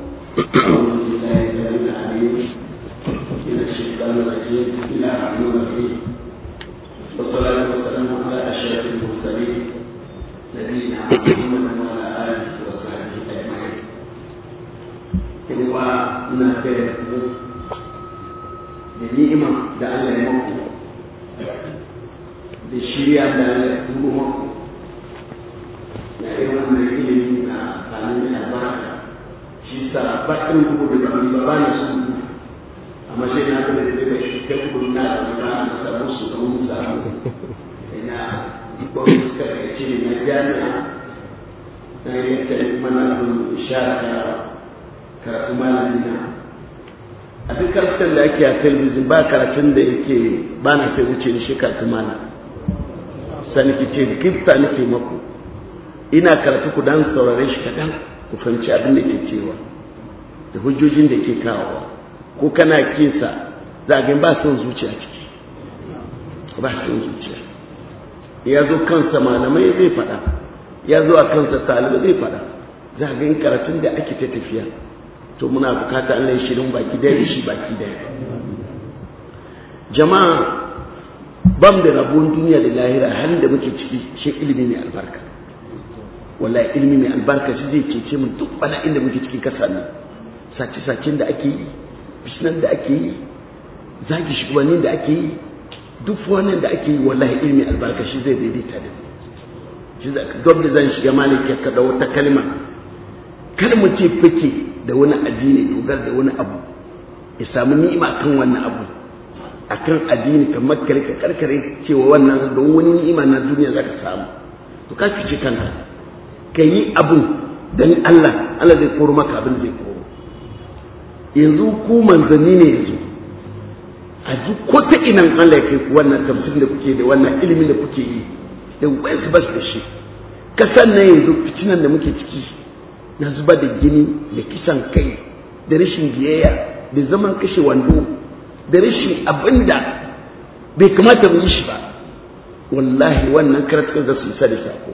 والصلاة والسلام على أشرف المرسلين نبينا محمد وعلى آله وصحبه أجمعين. إنوا نافع da ni'ima da Allah ya maku da shirya da Allah ya tubo maku na irin wannan ilimi na tsanin albarka shi sa ba irin kuku da ba ba ba na su amma shi na ga da daga shi ta kuku na da ba na samu su da mun samu ina ko suka ce na jami'a na yadda mana ishara karatu malamin na a duk karatun da ake a talabijin ba karatun da yake ba na kai wuce da shi karatu mana sani ki ce gifta nake maku ina karatu ku dan saurare shi kadan ku fahimci abin da ke cewa da hujjojin da ke kawowa ko kana kinsa za ga ba son zuciya ciki ba son zuciya ya zo kansa malamai zai faɗa ya zo a kansa talibai zai faɗa za ga yin karatun da ake ta tafiya to muna bukata Allah ya shirin baki daya da shi baki daya jama'a bam da rabon duniya da lahira halin da muke ciki shi ilimi mai albarka wallahi ilimi mai albarka shi zai cece mu duk bana inda muke cikin kasa ne sace-sacen da ake yi fitinan da ake yi zagi shugabannin da ake yi duk wannan da ake yi wallahi ilimi albarka shi zai daidaita da shi za ka da zan shiga maliki ka da wata kalma kar mu ce fake da wani addini dogar da wani abu ya samu ni'ima kan wannan abu akan addini kamar kare ka karkare cewa wannan don wani ni'ima na duniya zaka samu to ka fice kanka ka yi abun dan Allah Allah zai koro maka abin zai koro yanzu ku manzanni ne yanzu a ji ko ta inan Allah ya kai ku wannan tafsir da kuke da wannan ilimin da kuke yi da wasu ba su da shi kasan nan yanzu fitinan da muke ciki na zuba da gini da kisan kai da rashin biyayya da zaman kashe wando da rashin abinda bai kamata mu yi shi ba wallahi wannan karatukan za su isa da sako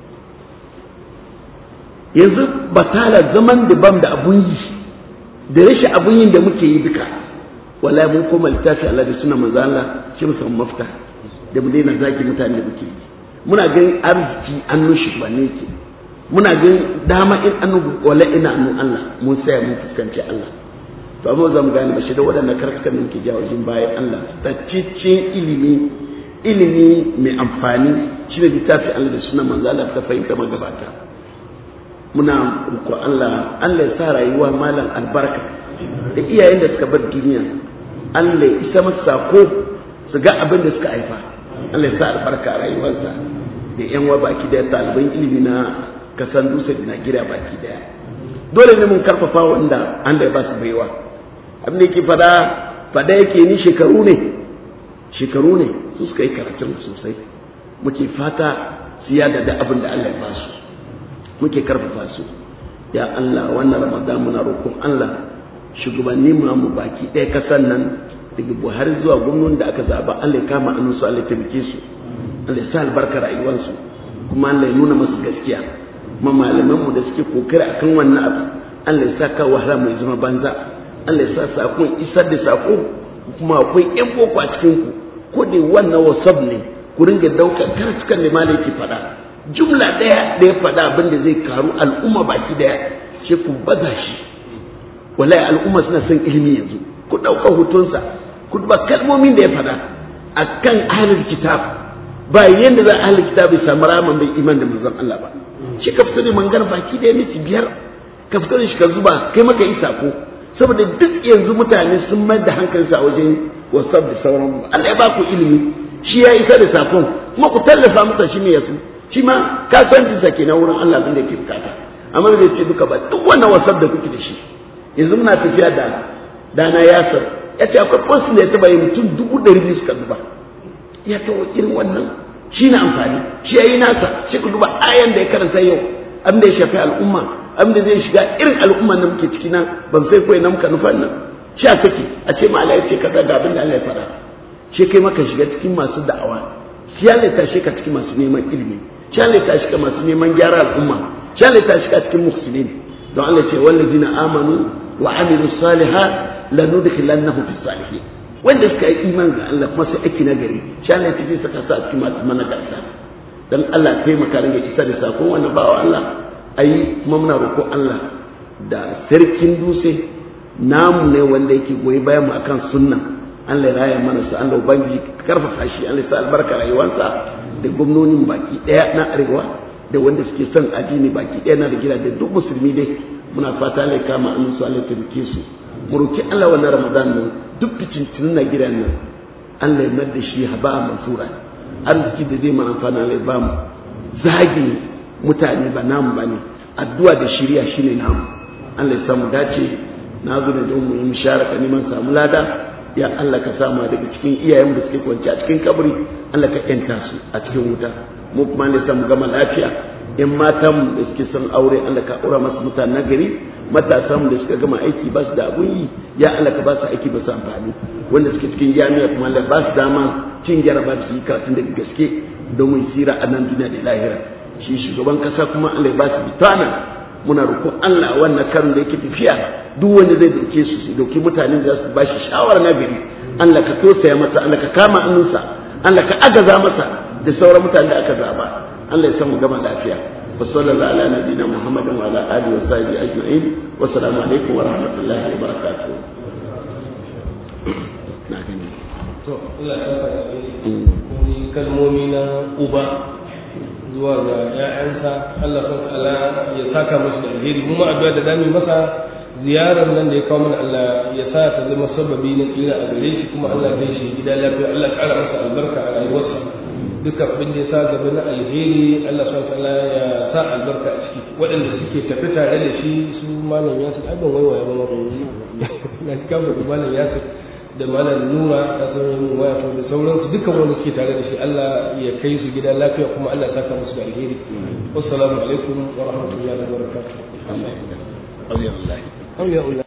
yanzu batala zaman da bam da abun yi da rashin abun yin da muke yi duka wallahi mun koma littafi Allah da suna manzo Allah shi mu samu mafita da mu daina zaki mutane da muke yi muna ganin arziki annu shi ba ne ke muna ganin dama in annu wala ina annu Allah mun saya mun fuskanci Allah to amma za mu gane bashi da waɗannan karkakan da muke jawo jin bayan Allah taccicin ilimi ilimi mai amfani shi ne littafi Allah da suna manzo Allah ta fahimta magabata muna roƙo Allah Allah ya sa rayuwa malam albarka da iyayen da suka bar duniya Allah ya isa masa sako su ga abin da suka haifa Allah ya sa albarka a rayuwarsa da yan wa baki daya ɗaliban ilimi na kasan dutse da Najeriya baki daya dole ne mun karfafa wanda Allah ya ba su baiwa abin da yake fada fada yake ni shekaru ne shekaru ne su suka yi karatun sosai muke fata su yada da abin da Allah ya ba su muke karfafa su ya Allah wannan Ramadan muna roƙon Allah shugabanni mu baki ɗaya kasan nan daga Buhari zuwa gwamnonin da aka zaba Allah ya kama annu su Allah ya taimake su Allah ya sa albarka rayuwarsu kuma Allah ya nuna masu gaskiya ma malaman mu da suke kokari akan wannan abu Allah ya sa ka wahala mai zama banza Allah ya sa sakon isar da sako kuma akwai ƴan boko a cikin ku ko da wannan wasab ne ku ringa daukar karatukan da malai ke faɗa jumla ɗaya da ya faɗa abin da zai karu al'umma baki ɗaya sai ku baza shi wallahi al'umma suna son ilimi yanzu ku ɗauka hotonsa ku duba kalmomin da ya faɗa akan ahlul kitab ba yanda za ahlul kitab ya samu raman bai iman da manzon Allah ba shi ka fito da mangar baki ɗaya miki biyar ka fito da shi ka zuba kai maka isa ko saboda duk yanzu mutane sun mai da hankalinsa a wajen wasab da sauran Allah ya ba ku ilimi shi ya isa da sakon kuma ku tallafa masa shi ne ya su shi ma kasuwancinsa ke na wurin Allah abin da ke bukata amma bai ce duka ba duk wannan wasab da kuke da shi yanzu muna tafiya da dana yasir ya ce akwai post da ya taba yi mutum dubu ɗari biyu suka duba ya tawo irin wannan shi na amfani shi ya yi nasa shi ku duba ayan da ya karanta yau abin da ya shafi al'umma abin da zai shiga irin al'umma da muke ciki nan ban sai kawai na muka nufan nan shi a saki a ce ma Allah ya ce kaza ga abin da Allah ya faɗa shi kai maka shiga cikin masu da'awa shi ya ta shi ka cikin masu neman ilimi shi ya ta shi ka masu neman gyara al'umma shi ya ta shi ka cikin muhsinin don Allah ce wallazina amanu wa amilu salihat lanudkhilannahum fi salihin wanda suka yi iman ga Allah kuma sai aiki na gari shi Allah ya tafi saka sa a cikin masu managarta dan Allah kai maka ringa isa da sakon wannan bawa Allah ayi kuma muna roƙo Allah da sarkin dutse namu ne wanda yake goyi bayan mu akan sunna Allah ya raya mana su Allah ubangi karfafa shi Allah ya sa albarka rayuwarsa da gwamnonin baki daya na arewa da wanda suke son addini baki daya na da gida da duk musulmi dai muna fata Allah ya kama annu su Allah ya tabbike su mu roki Allah wannan Ramadan nan duk fitintunin na gidan nan Allah ya mar da shi haba mansura arziki da zai mana amfana Allah ya ba mu zagi mutane ba namu bane addu'a da shiriya shine namu Allah ya samu dace na zo da don mu yi musharaka neman samu lada ya Allah ka sama daga cikin iyayen da suke kwanci a cikin kabari Allah ka yanta su a cikin wuta mu kuma ne mu gama lafiya in matan da suke son aure Allah ka aura masu mutane nagari matasan da suka gama aiki ba su da abun yi ya Allah ka ba su aiki ba su amfani wanda suke cikin jami'a kuma Allah ba su dama cin jaraba su yi karatun da gaske domin sira a nan duniya da lahira shi shugaban kasa kuma Allah ya ba su bitana muna roƙon Allah wannan karin da yake tafiya duk wanda zai dauke su su dauki mutane da su ba shi shawara na gari Allah ka tosaya masa Allah ka kama hannunsa Allah ka agaza masa da sauran mutane da aka zaba Allah ya samu gama lafiya wa sallallahu ala nabiyina muhammadin wa ala alihi wa sahbihi ajma'in wa assalamu alaikum wa rahmatullahi wa barakatuh na gani
to Allah ya saka ni kalmomi na uba zuwa ga ƴaƴansa Allah sun ala ya saka musu da alheri mu ma addu'a da zamu masa ziyarar nan da ya kawo mana Allah ya sa ta zama sababi na tsira a gare shi kuma Allah zai shi gida lafiya Allah ya ƙara masa albarka a rayuwarsa duka abin da ya sa gaba na alheri Allah subhanahu ta'ala ya sa albarka a ciki waɗanda suke tafi tare da shi su malam Yasir ai ban waiwaya ba ma na kama da malam Yasir da malam Nura da sauran waya to da sauransu dukkan wanda suke tare da shi Allah ya kai su gida lafiya kuma Allah ya saka musu da alheri assalamu alaikum wa rahmatullahi wa barakatuh
Allah ya
auliya